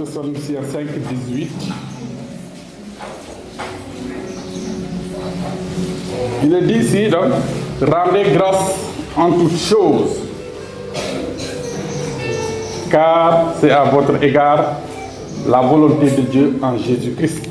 Thessaloniciens 5, 18. Il est dit ici, donc, rendez grâce en toutes choses, car c'est à votre égard la volonté de Dieu en Jésus-Christ.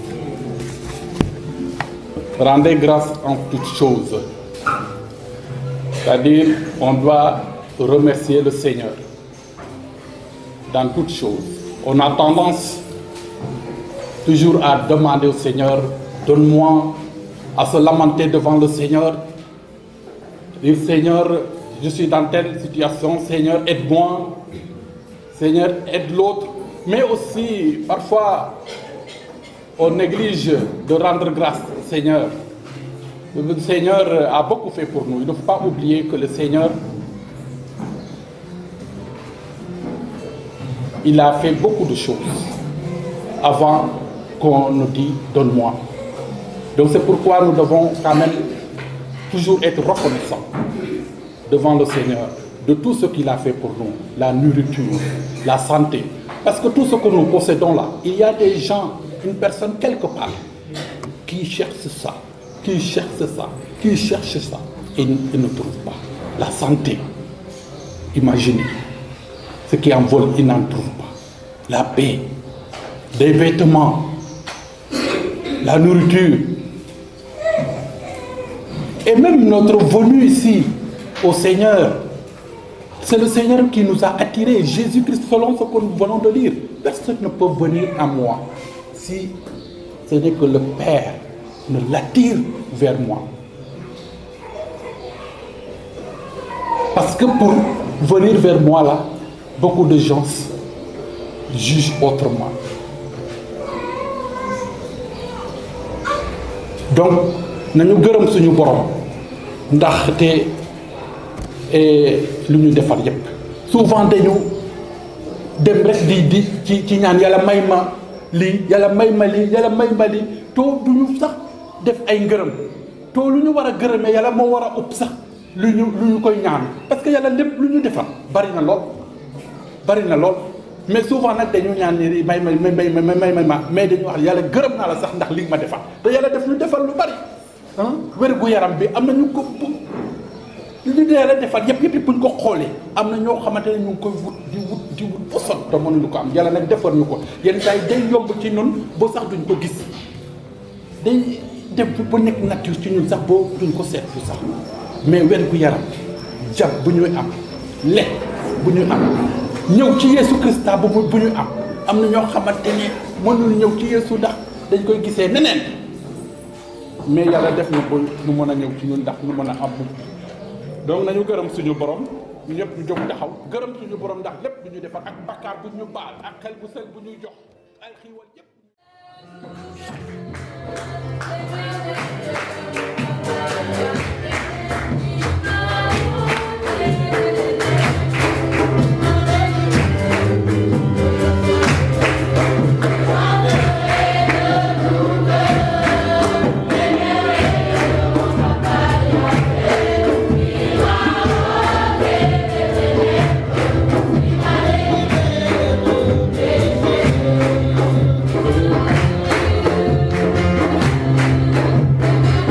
Rendez grâce en toutes choses. C'est-à-dire, on doit remercier le Seigneur dans toutes choses. On a tendance toujours à demander au Seigneur, donne-moi, à se lamenter devant le Seigneur, dire Seigneur, je suis dans telle situation, Seigneur, aide-moi, Seigneur, aide l'autre. Mais aussi, parfois, on néglige de rendre grâce au Seigneur. Le Seigneur a beaucoup fait pour nous. Il ne faut pas oublier que le Seigneur, il a fait beaucoup de choses avant qu'on nous dise donne-moi. Donc c'est pourquoi nous devons quand même toujours être reconnaissants devant le Seigneur de tout ce qu'il a fait pour nous, la nourriture, la santé. Parce que tout ce que nous possédons là, il y a des gens, une personne quelque part, qui cherche ça, qui cherche ça, qui cherche ça, et il ne trouve pas. La santé, imaginez, ce qui en vole, il n'en trouve pas. La paix, des vêtements, la nourriture, et même notre venue ici au Seigneur, c'est le Seigneur qui nous a attirés. Jésus-Christ, selon ce que nous venons de lire. Personne ne peut venir à moi si ce n'est que le Père ne l'attire vers moi. Parce que pour venir vers moi là, beaucoup de gens jugent autrement. donc nañu gërëm suñu borom ndaxte lu ñu defar yépp souvent dañu dem rek di di ci ci ñaan yàlla may ma lii yàlla may ma lii yàlla may ma lii too du ñu sax def ay ngërëm too lu ñu war a gërëmee yàlla moo war a ëpp sax lu ñu lu ñu koy ñaan parce que yàlla lépp lu ñu defar bari na lool bari na lool mais souvent nag dañu ñaan ni may may may may may may ma mais dañu wax yàlla gërëm naa la sax ndax li nga ma defal te yàlla def ñu defal lu bari ah wér gu yaram bi am na ñu ko li ñu yàlla defal yëpp yëpp buñ ko xoolee am na ñoo xamante ne ñu ngi koy wut di wut di wut ba sonn te mënuñu ko am yàlla nag defar ñu ko yenn saa yi day yomb ci ñun ba sax duñ ko gis day dem ba nekk nature ci ñun sax boo duñ ko seetlu sax mais wér gu yaram jàpp bu ñuy am lekk bu ñuy am. ñëw ci Yeesu Krista bu bu ñu am am na ñoo xamante ne mënul ñëw ci Yeesu ndax dañ koy gisee neneen mais yàlla def na ba ñu mën a ñëw ci ñun ndax ñu mën a am donc nañu gërëm suñu borom ñu ñëpp ñu jóg taxaw gërëm suñu borom ndax lépp du ñu defar ak bakkaar bu ñu baal ak xel bu sel bu ñuy jox ay xiiwal yëpp. Thank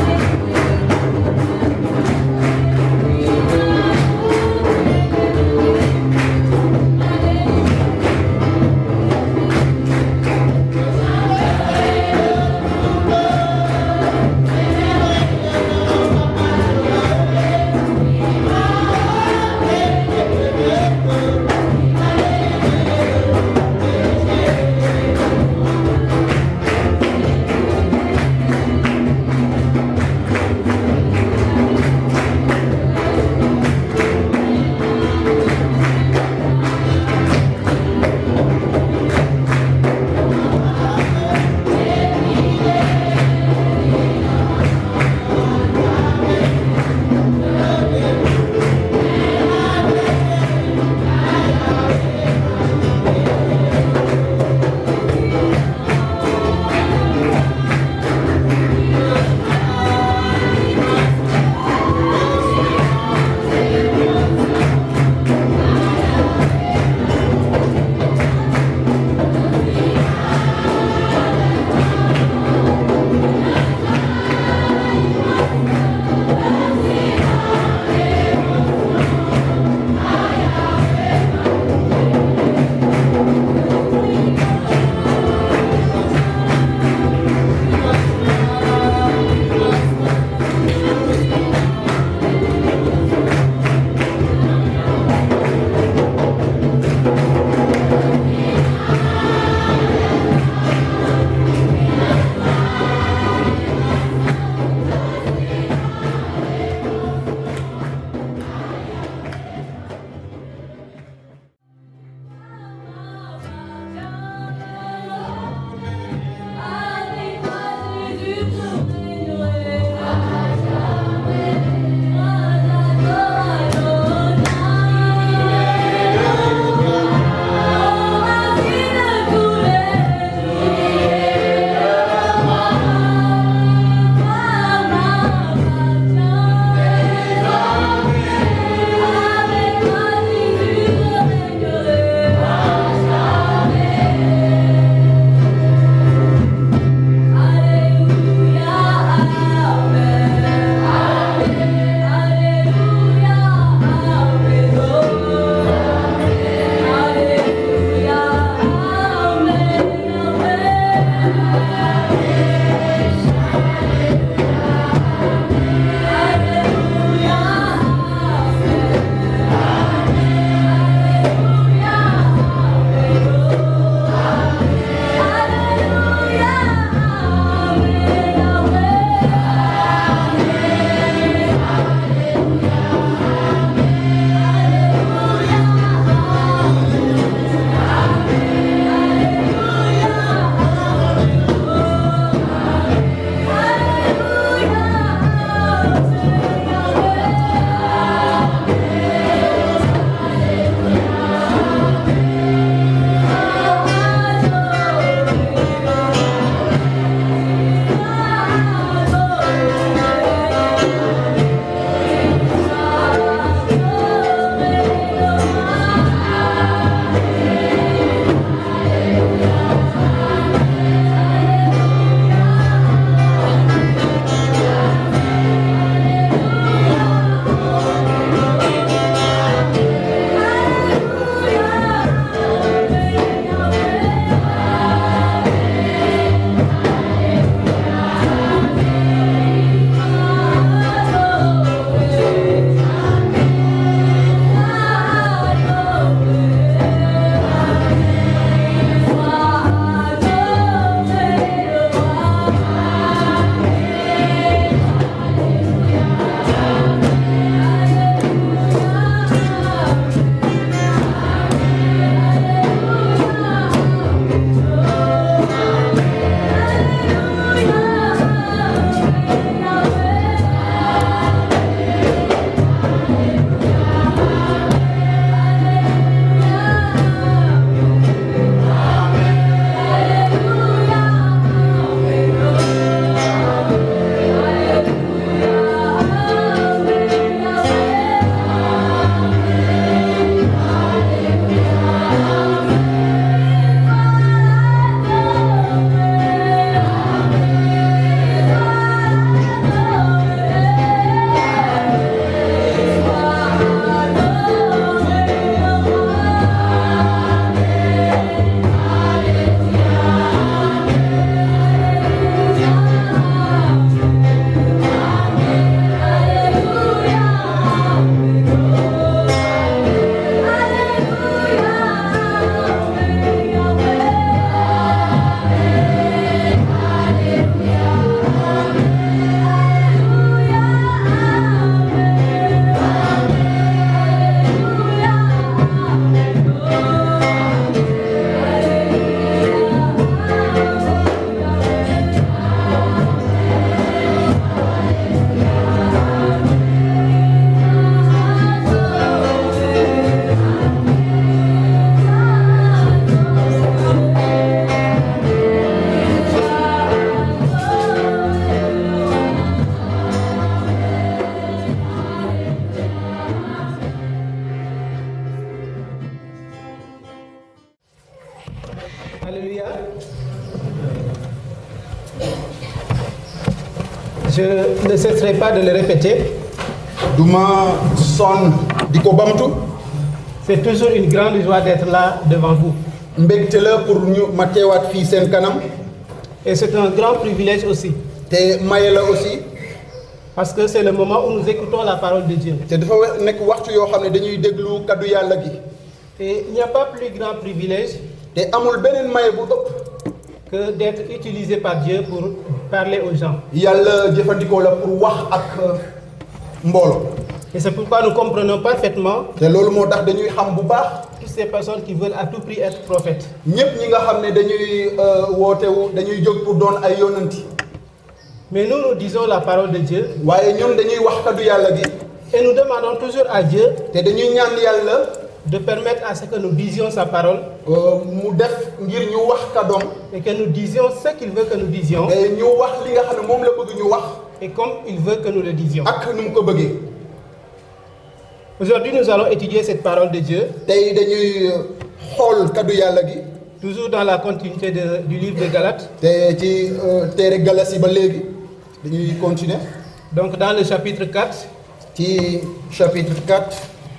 ne cesserai pas de le répéter, duma sonn di ko bamtu c'est toujours une grande joie d'être là devant vous. mbégte la pour ñu ma teewaat fii seen kanam Et c'est un grand privilège aussi, te maye la aussi parce que c'est le moment où nous écoutons la parole de Dieu. te dafa we- nekk waxtu yoo xam ne dañuy déglu kaddu yàlla gi Et il n'y a pas plus grand privilège te amul beneen maye bu ëpp que d'être utilisé par Dieu pour parler aux gens. yàlla jëfandikoo la pour wax ak euh, mbooloo Et c'est pourquoi nous comprenons parfaitement te loolu moo tax dañuy xam bu baax toutes ces personnes qui veulent à tout prix être prophètes. ñépp ñi nga xam ne dañuy euh, wootewu dañuy jóg pour doon ay yonanti Mais nous, nous disons la parole de Dieu waaye ñun dañuy wax kaddu yàlla gi et nous demandons toujours à Dieu te dañuy ñaan yàlla de permettre à ce que nous disions sa parole euh, mu def ngir ñu wax kaddoom et que nous disions ce qu'il veut que nous disions te ñu wax li nga xam ne moom la bëgg ñu wax et comme il veut que nous le disions. ak nu mu ko bëggee Aujourd'hui, nous allons étudier cette parole de Dieu, tey dañuy xool kaddu yàlla gi toujours dans la continuité de- du livre de Galates. te ci euh, téere Galasi ba léegi dañuy continuer Donc, dans le chapitre 4, ci chapitre 4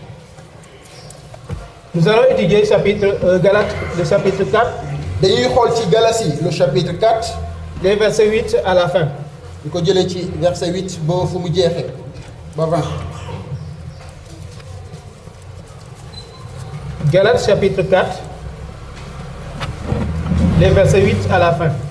nous allons étudier chapitre, euh, Galates, le chapitre 4, dañuy xool ci Galasi le chapitre 4 les versets 8 à la fin. di ko jëlee ci verset 8 ba fu mu jeexee ba 20 Galates chapitre 4, les versets 8 à la fin.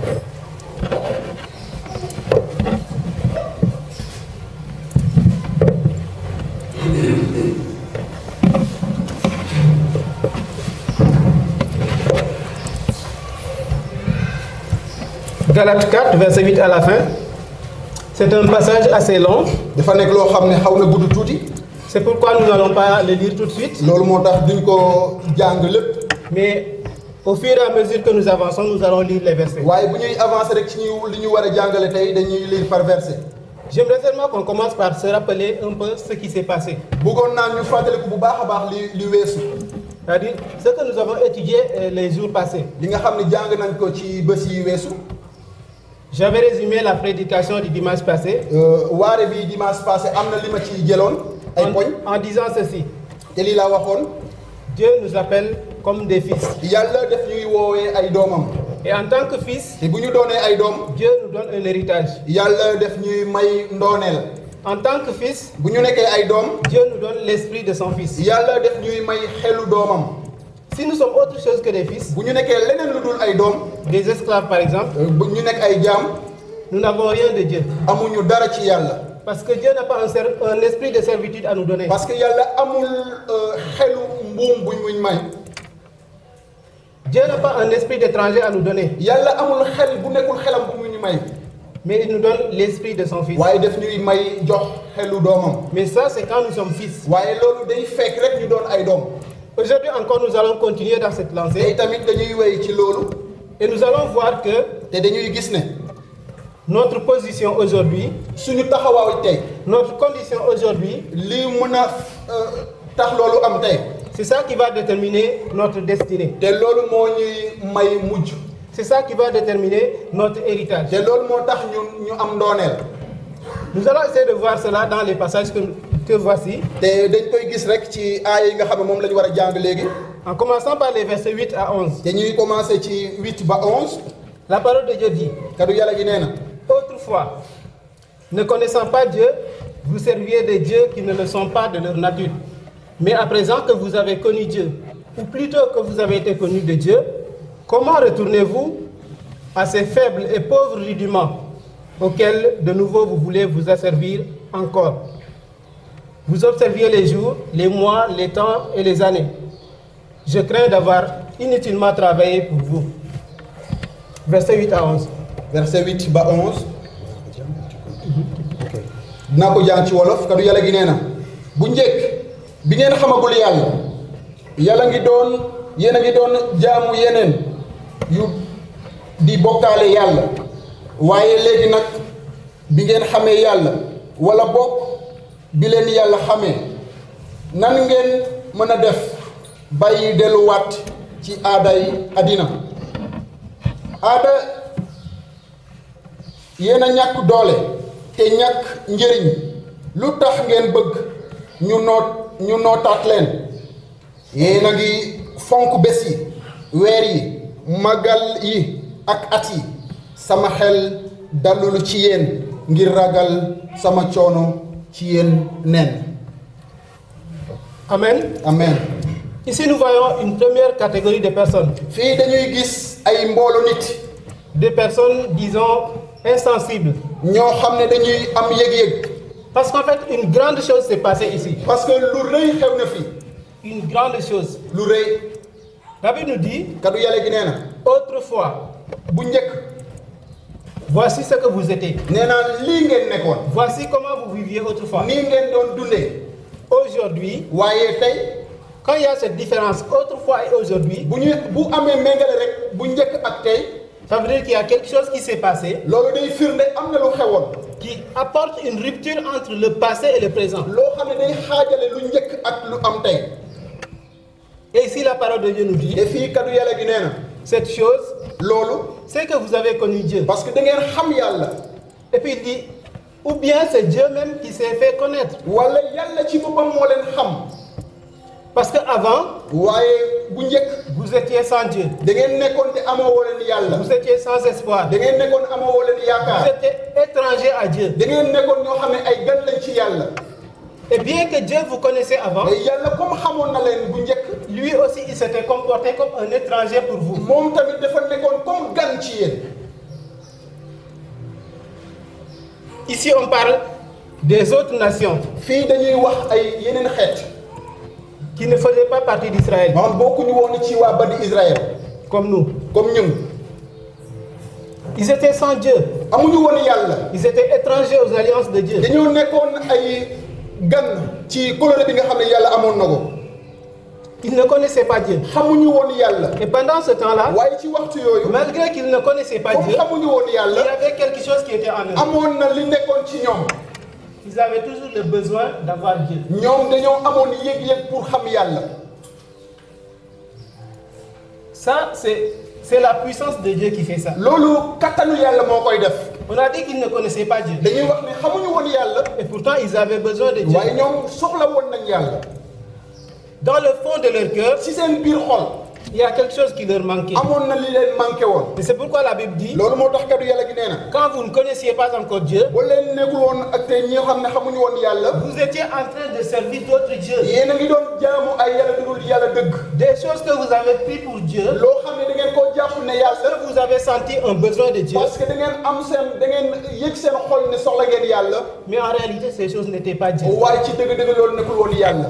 Galates 4, verset 8 à la fin. C'est un passage assez long. dafa nekk loo xam ne xaw na gudd tuuti C'est pourquoi nous n'allons pas le lire tout de suite. loolu moo tax duñ ko jàng lépp Mais au fur et à mesure que nous avançons, nous allons lire les versets. waaye bu ñuy avancer rek ci ñu li ñu war a jàngale tey dañuy lire par verset J'aimerais seulement qu'on commence par se rappeler un peu ce qui s'est passé. bëggoon naa ñu fàttaliku bu baax a baax li li weesu C'est-à-dire ce que nous avons étudié euh, les jours passés. li nga xam ne jàng nañ ko ci bés yi weesu J'avais résumé la prédication du dimanche passé Euh, waare bi dimanche passé am na li ma ci jëloon ay poñ en, en disant ceci. te lii laa waxoon Dieu nous appelle comme des fils. yàlla def ñuy woowee ay doomam Et en tant que fils, te bu ñu doonee ay doom Dieu nous donne un héritage. yàlla def ñuy may ndooneel En tant que fils, bu ñu nekkee ay doom Dieu nous donne l'esprit de son fils. yàlla def ñuy may xelu doomam Si nous sommes autre chose que des fils, bu ñu nekkee leneen lu dul ay doom des esclaves par exemple, euh, bu ñu nekk ay jaam nous n'avons rien de Dieu. amuñu dara ci yàlla Parce que Dieu n'a pas un, ser- un esprit de servitude à nous donner. parce que yàlla amul euh, xelu mbuum buñ muñ may Dieu n'a pas un esprit d'étranger à nous donner. yàlla amul xel bu nekkul xelam bu mu ñu may Mais il nous donne l'esprit de son fils. waaye def ñuy may jox xelu doomam Mais ça, c'est quand nous sommes fils. waaye loolu day fekk rek ñu doon ay doom Aujourd'hui encore, nous allons continuer dans cette te lancée. tamit dañuy wéy ci loolu Et nous allons voir que te dañuy gis ne notre position aujourd'hui, suñu taxawaaw tey notre condition aujourd'hui, lii mën a euh, tax loolu am tey c'est ça qui va déterminer notre destinée. te loolu moo ñuy may mujj C'est ça qui va déterminer notre héritage. te loolu moo tax ñun ñu am ndooneel Nous allons essayer de voir cela dans les passages que, que voici, te dañ koy gis rek ci aaya yi nga xam ne moom la ñu war a jàng léegi en commençant par les versets 8 à 11. te ñuy commencé ci 8 ba 11 La parole de Dieu dit, kaddu yàlla gi nee na Autrefois, ne connaissant pas Dieu, vous serviez des dieux qui ne le sont pas de leur nature. Mais à présent que vous avez connu Dieu, ou plutôt que vous avez été connu de Dieu, comment retournez-vous à ces faibles et pauvres rudiments auxquels de nouveau vous voulez vous asservir encore Vous observiez les jours, les mois, les temps et les années. Je crains d'avoir inutilement travaillé pour vous. Verset 8 à 11. verset 8 ba 11 dinaa ko jàng ci wolof kaddu yàlla gi nee na bu njëkk bi ngeen xamagul yàlla yàlla ngi doon yéen a ngi doon jaamu yeneen yu di bokkaale yàlla waaye léegi nag bi ngeen xamee yàlla wala bokk bi leen yàlla xamee nan ngeen mën a def bàyyi delluwaat ci aaday àddina aada yéen a ñàkk doole te ñàkk njëriñ lu tax ngeen bëgg ñu noot ñu nootaat leen yéen a ngi fonk bés yi weer yi magal yi ak at yi sama xel dalul ci yéen ngir ragal sama coono ci yéen nen Amen. amen Ici, nous voyons une première catégorie de personnes. fii dañuy gis ay mboolo nit Des personnes, disons, insensibles. ñoo xam ne dañuy am yëg-yëg Parce qu'en fait, une grande chose s'est passée ici. parce que lu rëy xew na fi Une grande chose. lu rëy La Bible nous dit, kaddu yàlla gi nee na autrefois, bu njëkk voici ce que vous étiez. nee naa lii ngeen nekkoon Voici comment vous viviez autrefois. nii ngeen doon dundee Aujourd'hui, waaye tey quand il y a cette différence autrefois et aujourd'hui, bu ñu bu amee méngale rek bu njëkk ak tey ça veut dire qu'il y a quelque chose qui s'est passé loolu day firnde am na lu xewoon qui apporte une rupture entre le passé et le présent. loo xam ne day xaajale lu njëkk ak lu am tey Et ici, la parole de Dieu nous dit, te fii kaddu yàlla gi nee na cette chose, loolu c'est que vous avez connu Dieu. parce que da ngeen xam yàlla Et puis il dit, ou bien c'est Dieu même qui s'est fait connaître. wala yàlla ci boppam moo leen xam Parce qu'avant, waaye bu njëkk vous étiez sans Dieu. da ngeen nekkoon te amoo woo leen yàlla Vous étiez sans espoir. da ngeen nekkoon amoo woo leen Vous yaakaar étiez étranger à Dieu. da ngeen nekkoon ñoo xam ne ay gan lañ ci yàlla Et bien que Dieu vous connaissait avant, te yàlla comme xamoon na leen bu njëkk lui aussi il s'était comporté comme un étranger pour vous. moom tamit dafa nekkoon comme gan ci yéen Ici on parle des autres nations fii dañuy wax ay yeneen xeet qui ne faisaient pas partie d'Israël, maanaam bokkuñu woon ci waa bani Israël comme nous. comme ñun Ils étaient sans Dieu. amuñu woon yàlla Ils étaient étrangers aux alliances de Dieu. dañoo nekkoon ay gan ci coloré bi nga xam ne yàlla amoon na ko Ils ne connaissaient pas Dieu. xamuñu woon yàlla Et pendant ce temps-là, waaye ci waxtu yooyu malgré qu'ils ne connaissaient pas comme Dieu, xamuñu woon il y yàlla avait quelque chose qui était en eux. amoon na li nekkoon ci ñoom Ils avaient toujours le besoin d'avoir Dieu. ñoom dañoo amoon yëg-yëg pour xam yàlla Ça, c'est c'est la puissance de Dieu qui fait ça. loolu kattanu yàlla moo koy def On a dit qu'ils ne connaissaient pas Dieu. dañuy wax ne xamuñu woon yàlla Et pourtant, ils avaient besoin de Dieu. waaye ñoom soxla woon nañ yàlla Dans le fond de leur cœur, ci seen biir xol il y a quelque chose qui leur manquait. amoon na li leen manqué woon Et c'est pourquoi la Bible dit, loolu moo tax kaddu yàlla gi nee na quand vous ne connaissiez pas encore Dieu, ba leen nekkul woon ak tey ñi nga xam ne xamuñu woon yàlla vous étiez en train de servir d'autres dieux. yéen a ngi doon jaamu ay yàlla dugul yàlla dëgg Des choses que vous avez pris pour Dieu, loo xam ne da ngeen koo jàpp ne yàlla que vous avez senti un besoin de Dieu, parce que da ngeen am seen da ngeen yëg seen xol ne soxla ngeen yàlla mais en réalité, ces choses n'étaient pas Dieu. waaye ci dëgg-dëgg loolu nekkul woon yàlla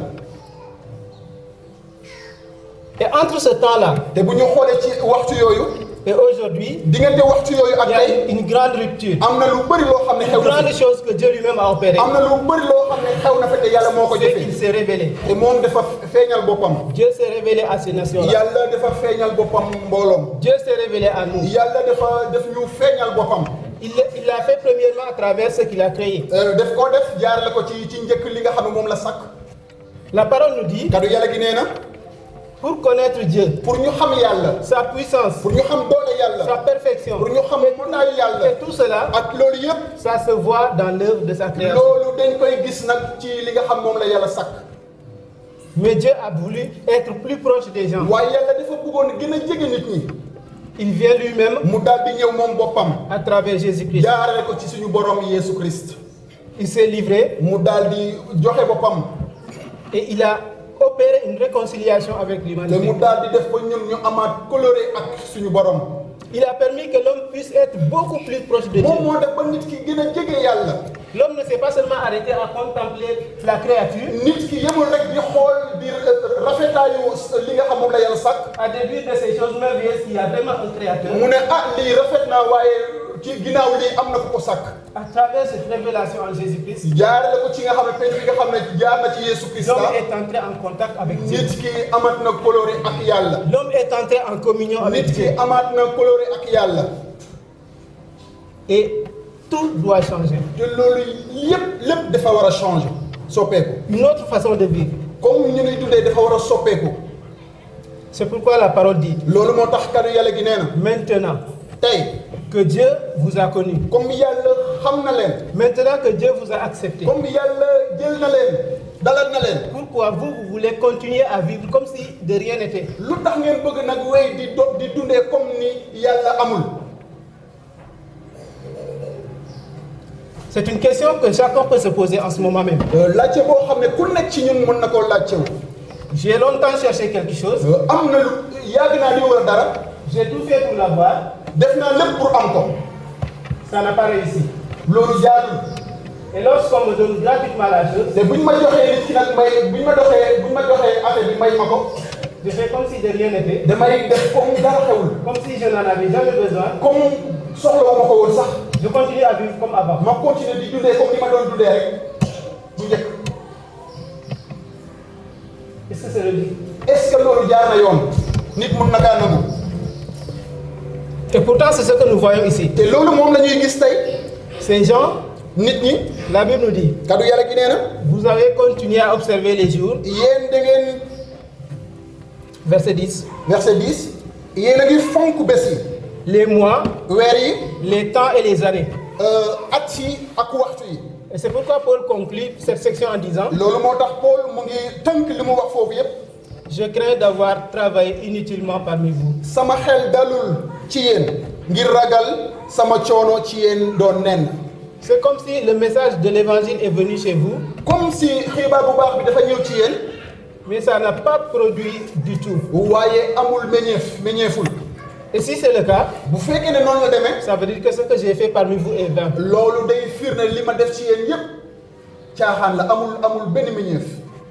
Et entre ce temps-là te bu ñu xoolee ci waxtu yooyu et aujourd'hui, diggante waxtu yooyu ak il y a tey une grande rupture. am na lu bëri loo xam ne Une xew na grande fi chose que Dieu lui-même a opérée. am na lu bëri loo xam ne xew na fi te yàlla moo ko C'est qu'il jëfee s'est révélé. te moom dafa feeñal boppam Dieu s'est révélé à ces nations-là. yàlla dafa feeñal boppam mbooloom Dieu s'est révélé à nous. yàlla dafa def ñu feeñal boppam Il l'a il l'a fait premièrement à travers ce qu'il a créé. Euh, def ko def jaarale ko ci ci njëkk li nga xam ne moom la sakk La parole nous dit, kaddu yàlla gi nee na pour connaître Dieu, pour ñu xam yàlla sa puissance, pour ñu xam doole sa yàlla perfection, pour ñu xam mënaayu yàlla et tout cela, ak loolu yëpp ça se voit dans l'œuvre de sa création. loolu dañ koy gis nag ci li nga xam moom la yàlla sakk Mais Dieu a voulu être plus proche des gens. waaye yàlla dafa bëggoon gën a jege nit ñi Il vient lui-même mu daal di ñëw moom boppam à travers Jésus-Christ. jaarale ko ci suñu borom Yeesu Christ Il s'est livré mu daal di joxe boppam et il a opéré une réconciliation avec te mu l'humanité. daal di def ba ñun ñu amaat coloré ak suñu borom Il a permis que l'homme puisse être beaucoup plus proche de moom Dieu. moo def ba nit ki gën a jege yàlla L'homme ne s'est pas seulement arrêté à contempler la créature, nit ki yemul rek di xool di rafetaayu li nga xam moom la yàlla sàkk à déduire de ces choses merveilleuses qu'il y a vraiment un créateur. mu ne ah lii rafet naa waaye ci ginnaaw lii am na ku ko sàkk À travers cette révélation en Jésus-Christ, jaarale ko ci nga xam ne penn bi nga xam ne jaar na ci Yeesu Christ l'homme est entré en contact avec Dieu. nit ki amaat na coloré ak yàlla L'homme est entré en communion avec nit Dieu. ki amaat na coloré ak yàlla Et tout doit changer. te loolu yépp lépp dafa war a changer soppeeku Une autre façon de vivre. comme ñu ngi dundee dafa war a soppeeku C'est pourquoi la parole dit, loolu moo tax kàddu yàlla gi nee na maintenant, tey que Dieu vous a connu. comme yàlla xam na leen Maintenant que Dieu vous a accepté, comme yàlla jël na leen dalal na leen pourquoi vous, vous voulez continuer à vivre comme si de rien n'était lu tax ngeen bëgg nag wéy di do di dundee comme ni yàlla amul C'est une question que chacun peut se poser en ce moment même. Euh, laajte boo xam ne ku nekk ci ñun mën na koo laajtewu J'ai longtemps cherché quelque chose, Euh, am na lu yàgg naa di wër dara j'ai tout fait pour l'avoir, def naa lépp pour am ko ça n'a pas réussi. loolu jaadul Et lorsqu'on me donne gratuitement la chose, te buñ ma joxee nit ki nag may buñ ma doxee buñ ma joxee affaire bi may ma ko je fais comme si de rien n'était, damay def comme dara xewul comme si je n'en avais jamais besoin. comme soxlawu ma ko woon sax Je continue à vivre comme avant. ma continuer di dundee comme ni ma doon dundee rek bu njëkk Est-ce que c'est logique est-ce que loolu jaar na yoon nit mun na kaa nangu Et pourtant, c'est ce que nous voyons ici. te loolu moom la ñuy gis tey Ces gens, nit ñi la Bible nous dit, kaddu yàlla gi nee na vous avez continué à observer les jours, yéen da ngeen verset 10, verset 10 yéen a ngi fonk bés yi les mois, weer yi les temps et les années. euh, at yi ak waxtu yi Et c'est pourquoi Paul conclut cette section en disant, loolu moo tax Paul mu ngi tënk li mu wax foofu yépp je crains d'avoir travaillé inutilement parmi vous. sama xel dalul ci yéen ngir ragal sama coono ci yéen doon nen C'est comme si le message de l'évangile est venu chez vous, comme si xibaar bu baax bi dafa ñëw ci yéen mais ça n'a pas produit du tout. waaye amul meññeef meññeeful Et si c'est le cas, bu fekkee ne noonu la demee ça veut dire que ce que j'ai fait parmi vous est vain. loolu day firnde li ma def ci yéen yépp caaxaan la amul amul benn meññeef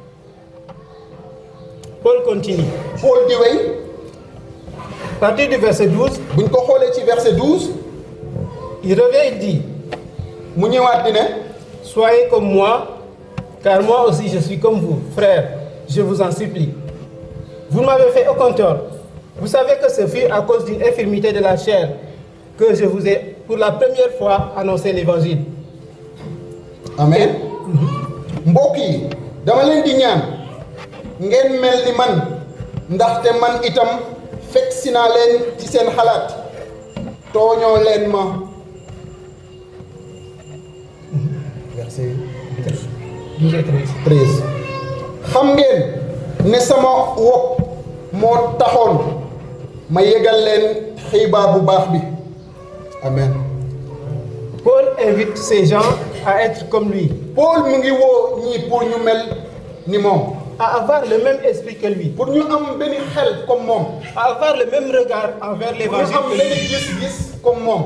Paul continue. Paul di wéy À partir du verset 12, buñ ko xoolee ci verset 12 il revient et dit, mu ñëwaat di ne Soyez comme moi, car moi aussi je suis comme vous, frères, je vous en supplie. Vous ne m'avez fait aucun tort. Vous savez que ce fut à cause d'une infirmité de la chair que je vous ai pour la première fois annoncé l'évangile. amen mbokk yi dama leen di ñaan ngeen mel ni man ndaxte man itam fekk si naa leen ci seen xalaat tooñoo leen ma verset 12 et 13. 13 xam ngeen ne sama wopp moo taxoon ma yëgal leen xibaar bu baax bi amen Paul invite ces gens à être comme lui, Paul mu ngi woo ñii pour ñu mel ni moom à avoir le même esprit que lui, pour ñu am benn xel comme moom à avoir le même regard envers pour ñu l'évangile am que benn lui. gis-gis comme moom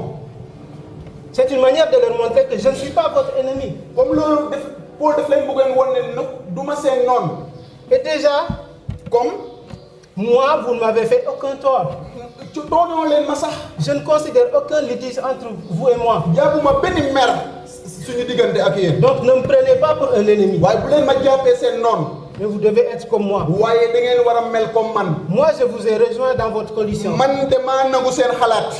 C'est une manière de leur montrer que je ne suis pas votre ennemi. comme loolu def Paul daf leen bëggoon wan ne nag du ma seen noonu Et déjà, comme moi, vous ne m'avez fait aucun tort. ci tooñoo leen ma sax Je ne considère aucun litige entre vous et moi. jàppuma benn mer suñu diggante ak yéen Donc ne me prenez pas pour un ennemi. waaye bu leen ma jàppee seen noonu Mais vous devez être comme moi. waaye da ngeen war a mel comme man Moi, je vous ai rejoint dans votre condition. man damaa nangu seen xalaat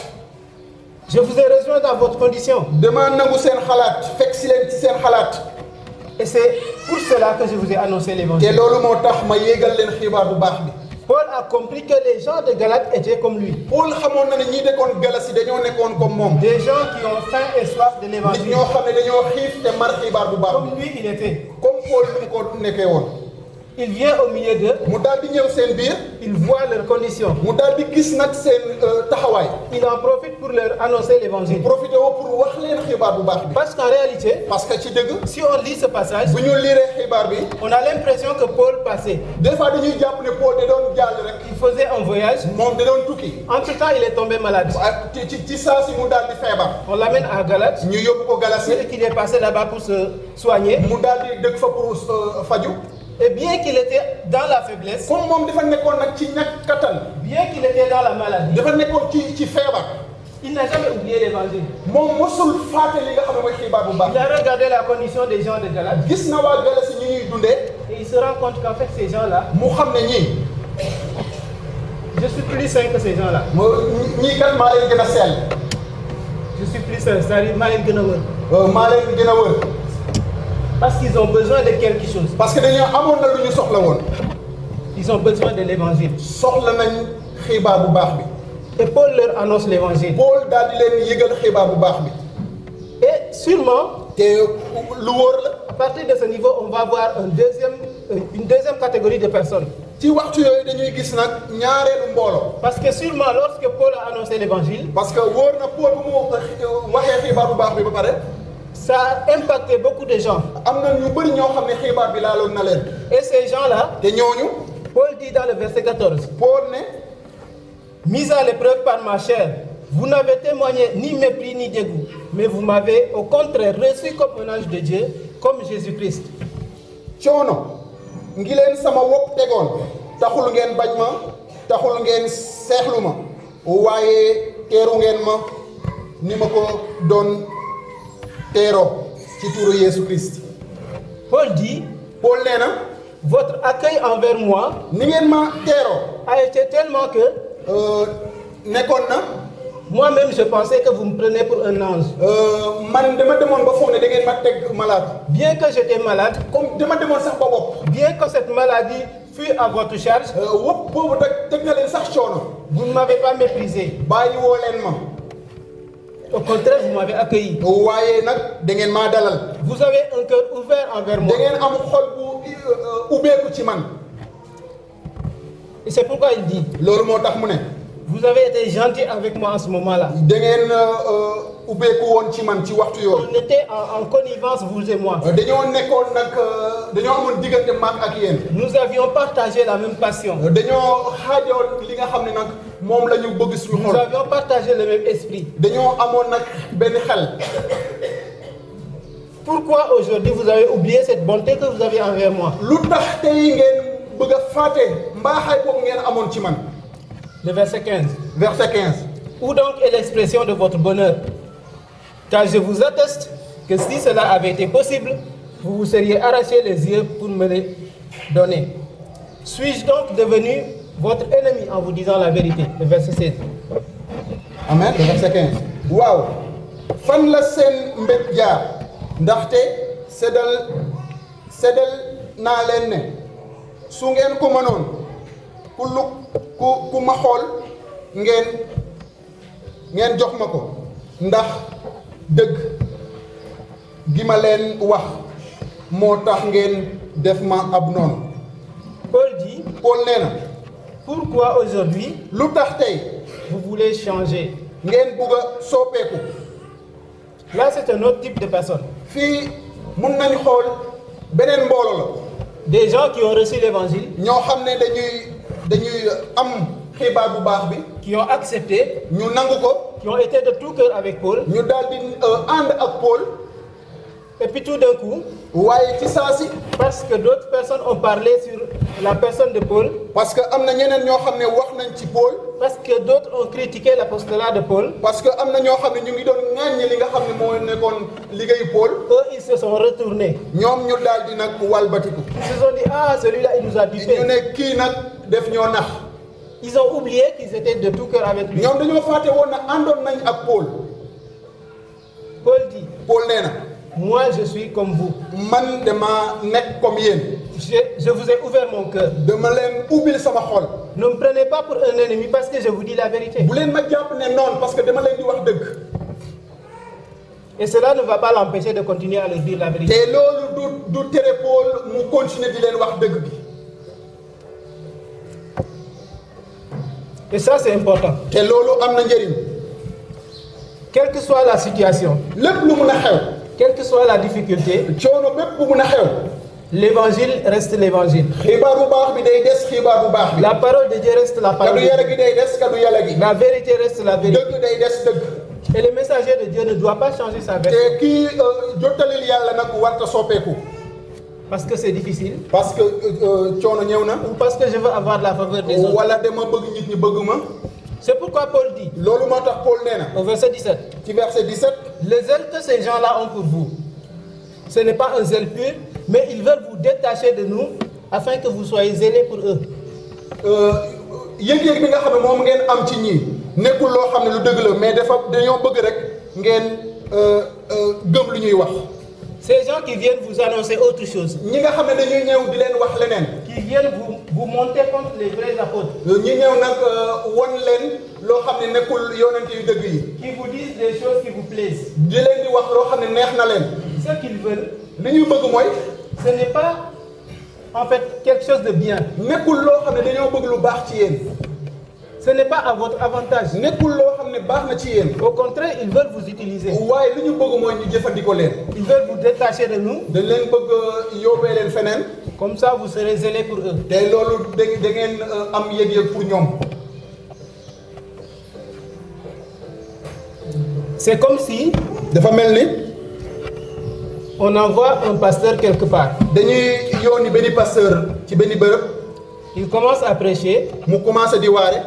Je vous ai rejoint dans votre condition. damaa nangu seen xalaat fekk si leen ci seen xalaat Et c'est pour cela que je vous ai annoncé te l'évangile. loolu moo tax ma yéegal leen xibaar bu baax bi Paul a compris que les gens de Galate étaient comme lui. Paul xamoon na ne ñi dëkkoon Galasi dañoo nekkoon comme moom Des gens qui ont faim et soif de nit l'évangile. ñoo xam ne dañoo xiif te mar xibaar bu baax Comme bi lui, il était. comme Paul lu mu ko nekkee woon Il vient au milieu d'eux, mu daal di ñëw seen biir il voit leurs conditions. mu daal di gis nag seen euh, taxawaay Il en profite pour leur annoncer l'évangile. profité woo pour wax leen xibaar bu baax bi Parce qu'en réalité, parce que ci dëgg si on lit ce passage, bu ñu liiree xibaar bi on a l'impression que Paul passait. des fois dañuy jàpp ne Paul da doon jàll rek Il faisait un voyage. moom da doon tukki Entre-temps, il est tombé malade. waaye ci ci ci saa si mu daal di feebar On l'amène à Galate. ñu yóbbu ko Galasi Et qu'il est passé là-bas pour se soigner. mu daal di dëkk fa pour euh, faju Et bien qu'il était dans la faiblesse, comme moom dafa nekkoon nag ci ñàkk kattan bien qu'il était dans la maladie, dafa nekkoon ci ci feebar il n'a jamais oublié l'évangile. moom mosul faate li nga xam ne mooy xibaar bu baax Il a regardé la condition des gens de Galate gis na waa Galasi ñu ñuy dundee et il se rend compte qu'en fait, ces gens-là, mu xam ne ñii je suis plus sain que ces gens-là. mo ñii kat maa leen gën a sell Je suis plus sain, c'est-à-dire maa leen gën a wër. euh, maa leen gën a wër Parce qu'ils ont besoin de quelque chose. parce que dañoo amoon na lu ñu soxla woon Ils ont besoin de l'évangile. soxla nañ xibaar bu baax bi Et Paul leur annonce l'évangile. Paul daal di leen yëgal xibaar bu baax bi Et sûrement, te lu wóor la à partir de ce niveau, on va voir un deuxième, euh, une deuxième catégorie de personnes. ci waxtu yooyu dañuy gis nag ñaareelu mbooloo Parce que sûrement, lorsque Paul a annoncé l'évangile, parce que wóor na Paul bu mu waxee xibaar bu baax bi ba pare ça a impacté beaucoup de gens. am na ñu bëri ñoo xam ne xibaar bi laaloon na leen Et ces gens-là, te ñooñu Paul dit dans le verset 14, Paul ne Mis à l'épreuve par ma chair, vous n'avez témoigné ni mépris ni dégoût, mais vous m'avez au contraire reçu comme un ange de Dieu, comme Jésus-Christ. coono ngi leen sama wopp tegoon taxul ngeen bañ ma taxul ngeen seexlu ma waaye teeru ngeen ma ni ma ko doon teeroo ci turu Yeesu Christ Paul dit, Paul nee na votre accueil envers moi ni ngeen ma teeroo a été tellement que euh, nekkoon na moi-même je pensais que vous me prenez pour un ange. euh, man dama demoon ba foog ne da ngeen ma teg malade Bien que j'étais malade, comme dama demoon sax ba wopp bien que cette maladie fût à votre charge, euh, wopp boobu teg teg na leen sax coono vous ne m'avez pas méprisé. bàyyi woo leen ma Au contraire, vous m'avez accueilli. waaye nag da ngeen maa dalal Vous avez un cœur ouvert envers moi. da ngeen am xol bu euh, ubbeeku ci man Et c'est pourquoi il dit, loolu moo tax mu ne vous avez été gentil avec moi en ce moment-là. da ngeen euh, ubbeeku woon ci man ci waxtu yooyu On était en, en connivence, vous et moi. Euh, dañoo nekkoon nag euh, dañoo amoon diggante maag ak yéen Nous avions partagé la même passion. Euh, dañoo xaajoon li nga xam ne nag moom la ñu bëgg suñu Nous xol avions partagé le même esprit. dañoo amoon nag benn xel Pourquoi aujourd'hui vous avez oublié cette bonté que vous avez envers moi lu tax tey ngeen bëgg a fàtte mbaaxaay boobu ngeen amoon ci man Le verset 15. verset 15 Où donc est l'expression de votre bonheur Car je vous atteste que si cela avait été possible, vous vous seriez arraché les yeux pour me les donner. Suis-je donc devenu votre ennemi en vous disant la vérité Le verset 16. amen le verset 15 waaw fan la seen mbét jaar ndaxte seddal seddal naa leen ne su ngeen ko mënoon ku lu ku ku ma xool ngeen ngeen jox ma ko ndax dëgg gi ma leen wax moo tax ngeen def ma ab noonu Paul dit, Paul nee na pourquoi aujourd'hui lu tax tey vous voulez changer ngeen bugg a soppeeku Là, c'est un autre type de personne. fii mun nañu xool beneen mboolo la Des gens qui ont reçu l'évangile, ñoo xam ne dañuy dañuy am xibaar bu baax bi qui ont accepté, ñu nangu ko qui ont été de tout cœur avec Paul, ñu daal di ànd ak Paul et puis tout d'un coup, waaye ci saa si parce que d'autres personnes ont parlé sur la personne de Paul, parce que am na ñeneen ñoo xam ne wax nañ ci Paul parce que d'autres ont critiqué l'apostolat de Paul, parce que am na ñoo xam ne ñu ngi doon ŋàññi li nga xam ne moo nekkoon liggéeyu Paul eux, ils se sont retournés. ñoom ñu daal di nag walbatiku Ils se sont dit, ah, celui-là, il nous a ñu dupé. ne kii nag def ñoo nax Ils ont oublié qu'ils étaient de tout cœur avec lui. ñoom dañoo fàtte woon na àndoon nañ ak Paul Paul dit, Paul nee na moi, je suis comme vous. man dama nekk comme yéen Je, je vous ai ouvert mon cœur. dama leen ubbil sama xol Ne me prenez pas pour un ennemi parce que je vous dis la vérité. bu leen ma jàpp ne noonu parce que dama leen di wax dëgg Et cela ne va pas l'empêcher de continuer à leur dire la vérité. te loolu du du tere Paul mu continuer di leen wax dëgg bi Et ça, c'est important. te loolu am na njëriñ Quelle que soit la situation, lépp lu mun a xew quelle que soit la difficulté, coono bépp bu mun a xew l'évangile reste l'évangile. xibaar bu baax bi day des xibaar bu baax bi La parole de Dieu reste la parole kaddu de yàlla Dieu. gi day des kaddu yàlla gi La vérité reste la vérité. dëgg day des dëgg Et le messager de Dieu ne doit pas changer sa version te kii euh, jottalil yàlla nag warta soppeeku parce que c'est difficile parce que euh, coono ñëw na ou parce que je veux avoir la faveur des autres. wala dama bëgg nit ñi bëgg ma C'est pourquoi Paul dit loolu moo tax Paul nee na au verset 17 ci verset 17 Le zèle que ces gens-là ont pour vous, ce n'est pas un zèle pur, mais ils veulent vous détacher de nous afin que vous soyez zélés pour eux. yëg-yëg bi nga xam ne moom ngeen am ci ñii nekkul loo xam ne lu dëgg la mais dafa dañoo bëgg rek ngeen euh, euh, gëm lu ñuy wax Ces gens qui viennent vous annoncer autre chose, ñi nga xam ne dañuy ñëw di leen wax leneen qui viennent vous vous montez contre les vrais apôtres ñi ñëw nag won leen loo xam ne nekkul yonent yu dëgg yi qui vous disent des choses qui vous plaisent. di leen di wax loo xam ne neex na leen Ce qu'ils veulent, li ñuy bëgg mooy ce n'est pas en fait quelque chose de bien. nekkul loo xam ne dañoo bëgg lu baax ci yéen Ce n'est pas à votre avantage. nekkul loo xam ne baax na ci yéen Au contraire, ils veulent vous utiliser. waaye li ñu bëgg mooy ñu jëfandikoo leen Ils veulent vous détacher de nous. dañ leen bëgg yóbbee leen feneen Comme ça, vous serez zélés pour eux. te loolu da da ngeen am yëg-yëg pour ñoom C'est comme si dafa mel ni on envoie un pasteur quelque part. dañuy yónni benn pasteur ci benn bërëb Il commence à prêcher, mu commencé di waare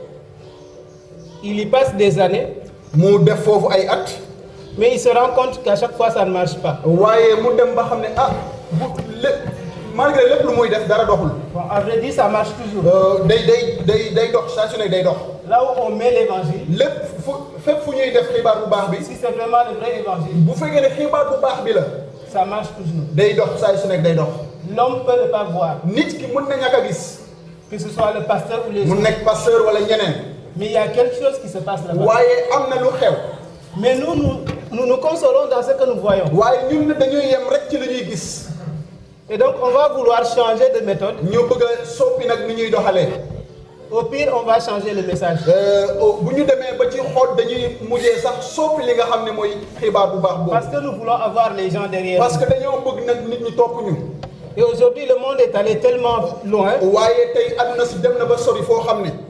il y passe des années, mu def foofu ay at mais il se rend compte qu'à chaque fois, ça ne marche pas. waaye mu dem ba xam ne ah bu lépp malgré lépp lu muy def dara doxul Bon, à vrai dire, ça marche toujours. Euh, day day day day dox saa su ne day dox Là où on met l'évangile, lépp fu fépp fu ñuy def xibaar bu baax bi si c'est vraiment le vrai évangile, bu fekkee ne xibaar bu baax bi la ça marche toujours. day dox saa su nekk day dox L'homme peut ne pas voir, nit ki mën na ñàkk a gis que ce soit le pasteur ou les mu autres. nekk pasteur wala ñeneen Mais il y a quelque chose qui se passe là-bas. waaye am na lu xew Mais nous, nous, nous nous consolons dans ce que nous voyons. waaye ñun dañuy yem rek ci li ñuy gis Et donc, on va vouloir changer de méthode. ñu bëgg a soppi nag ni ñuy doxalee Au pire, on va changer le message. Euh, bu ñu demee ba ci xool dañuy mujjee sax soppi li nga xam ne mooy xibaar bu baax boobu Parce que nous voulons avoir les gens derrière. parce nous. que dañoo bëgg nag nit ñi topp ñu Et aujourd'hui, le monde est allé tellement loin, waaye tey àdduna si dem na ba sori foo xam ne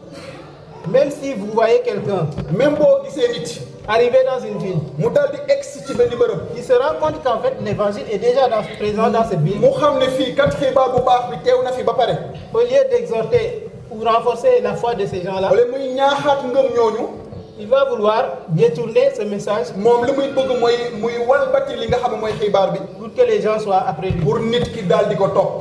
même si vous voyez quelqu'un même boo gisee nit arriver dans une ville, mu daal di egsi ci benn bërëb il se rend compte qu'en fait, l'évangile est déjà dans- présent dans cette ville. mu xam ne fii kat xibaar bu baax bi teew na fi ba pare Au lieu d'exhorter ou renforcer la foi de ces gens-là, wala muy ñaaxaat ngëm ñooñu il va vouloir détourner ce message moom li muy bëgg mooy muy walbati li nga xam ne mooy xibaar bi pour que les gens soient après lui. pour nit ki daal di ko topp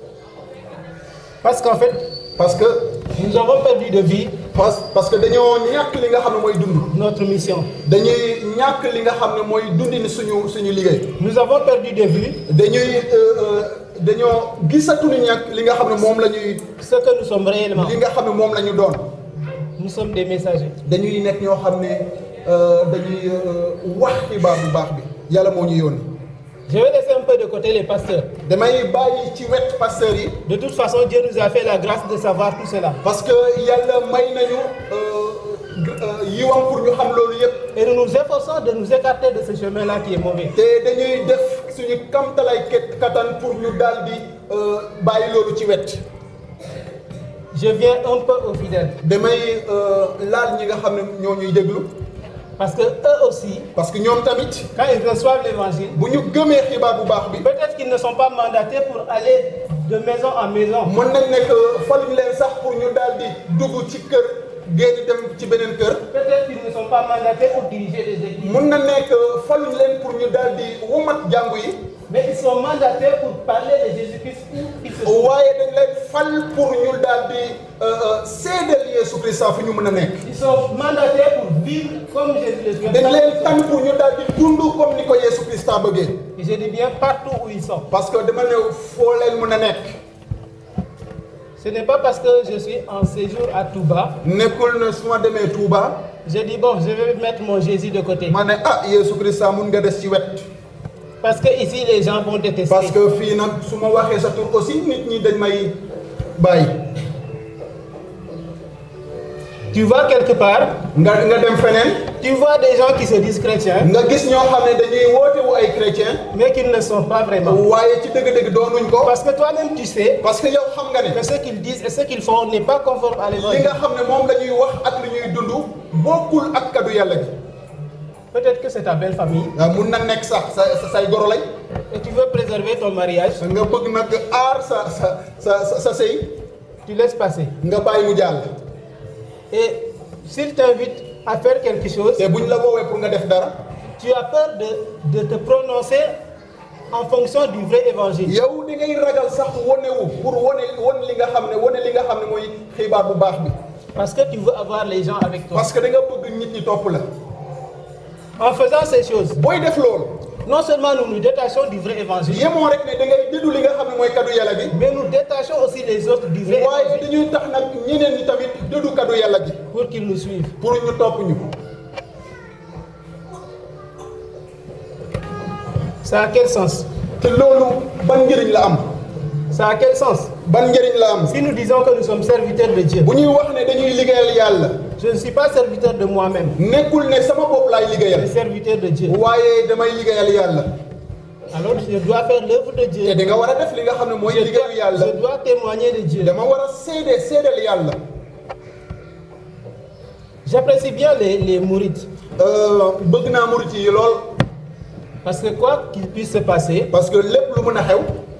Parce qu'en fait, parce que nous avons perdu de vue parce parce que dañoo ñàkk li nga xam ne mooy dund notre mission. dañuy ñàkk li nga xam ne mooy dundin suñu suñu liggéey Nous avons perdu de vue dañuy euh, euh, dañoo gisatuñu ñàkk li nga xam ne moom la ñuy ce que nous sommes réellement. li nga xam ne moom la ñu doon Nous sommes des messagers. dañuy nekk ñoo xam ne euh, dañuy euh, wax xibaar bu baax bi yàlla moo ñu yónni Je vais laisser un peu de côté les pasteurs. damay bàyyi ci wet pasteur yi De toute façon, Dieu nous a fait la grâce de savoir tout cela. parce que yàlla may nañu euh, euh, yiwam pour ñu xam loolu yëpp Et nous nous efforçons de nous écarter de ce chemin-là qui est mauvais. te dañuy def suñu kamtalay ket katan pour ñu daal di euh, bàyyi loolu ci wet Je viens un peu aux fidèles. damay euh, laal ñi nga xam ne ñoo ñuy déglu Parce que eux aussi, parce que ñoom tamit quand ils reçoivent l'évangile, bu ñu gëmee xibaar bu baax bi peut-être qu'ils ne sont pas mandatés pour aller de maison en maison. mën nañ nekk faluñ leen sax pour ñu daal di dugg ci kër génn dem ci beneen kër Peut-être qu'ils ne sont pas mandatés pour diriger des églises. mën na nekk faluñ leen pour ñu daal di womat jàngu yi Mais ils sont mandatés pour parler de Jésus-Christ où qu'ils se trouvent. waaye dañ leen fal pour ñu daal di seedeel Yeesu Krista fi ñu mën a nekk Ils sont mandatés pour vivre comme Jésus le Christ. dañ leen tànn pour ñu daal di dund comme ni ko Yeesu Krista bëggee Et je dis bien partout où ils sont. parce que dama ne foo leen mën a nekk Ce n'est pas parce que je suis en séjour à Touba. nekkul na su ma demee Touba Je dis bon, je vais mettre mon Jésus de côté. ma ne ah Yeesu Krista mun nga des ci wet Parce que ici, les gens vont détester. parce que fii nag su ma waxee sa tur aussi nit ñi dañ may bàyyi Tu vas quelque part, nga nga dem feneen tu vois des gens qui se disent chrétiens, nga gis ñoo xam ne dañuy woote wu ay chrétien mais qui ne le sont pas vraiment. waaye ci dëgg-dëgg doonuñ ko Parce que toi-même, tu sais parce que yow xam nga ne que ce qu'ils disent et ce qu'ils font n'est pas conforme à li l'évangile. nga xam ne moom la ñuy wax ak li ñuy dund bokkul ak kaddu yàlla gi Peut-être que c'est ta belle famille ah, mun na nekk sax sa sa say goro lañ et tu veux préserver ton mariage, nga bëgg nag aar sa sa sa sa sa sëy tu laisses passer. nga bàyyi mu jàll Et s'ils t'invitent à faire quelque chose, te buñ la woowee pour nga def dara tu as peur de, de te prononcer en fonction du vrai évangile. yow di ngay ragal sax wonewu pour wone won li nga xam ne wone li nga xam ne mooy xibaar bu baax bi Parce que tu veux avoir les gens avec toi. parce que da nga bëgg nit ñi topp la En faisant ces choses, booy def loolu Non seulement nous nous détachons du vrai évangile, yemoo rek ne da ngay dëddu li nga xam ne mooy kaddu yàlla gi mais nous détachons aussi les autres du vrai waaye évangile dañuy tax nag ñeneen ñi tamit dëddu kaddu yàlla gi pour qu'ils nous suivent. pour ñu topp ñu Ça a quel sens te loolu ban njëriñ la am Ça a quel sens ban njëriñ la am Si nous disons que nous sommes serviteurs de Dieu, bu ñuy wax ne dañuy liggéeyal yàlla je ne suis pas serviteur de moi-même, nekkul ne sama bopp laay je liggéeyal suis serviteur de Dieu. waaye damay liggéeyal yàlla Alors je dois faire l'œuvre de te Dieu. di nga war a def li nga xam ne mooy Je dois, liggéeyu yàlla je dois témoigner de Dieu. dama war a seede seedal yàlla J'apprécie bien les, les mourites. Euh, bëgg naa murit yi lool Parce que quoi qu'il puisse se passer, parce que lépp lu mën a xew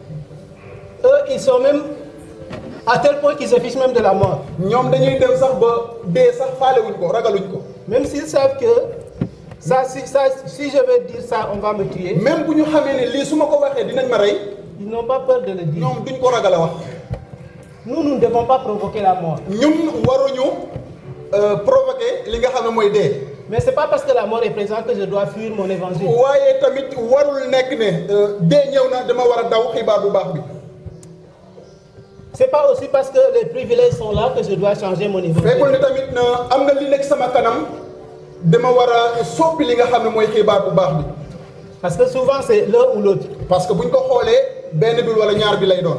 eux, ils sont même à tel point qu'ils se fichent même de la mort. ñoom dañuy dem sax ba dee sax faalewuñ ko ragaluñ ko Même s'ils savent que ça, si, ça, si je vais dire ça, on va me tuer, même bu ñu xamee ne lii su ma ko waxee dinañ ma rey ils n'ont pas peur de le dire. ñoom duñ ko ragal a wax Nous, nous ne devons pas provoquer la mort. ñun waruñu euh, provoquer li nga xam ne mooy dee Mais ce n'est pas parce que la mort est présente que je dois fuir mon évangile. waaye tamit warul nekk ne euh, dee ñëw na dama war a daw xibaar bu baax bi Ce n'est pas aussi parce que les privilèges sont là que je dois changer mon fekkul évangile. ne tamit na am nga li nekk sama kanam dama war a soppi li nga xam ne mooy xibaar bu baax bi Parce que souvent, c'est l'un ou l'autre. parce que buñ ko xoolee benn bi wala ñaar bi lay doon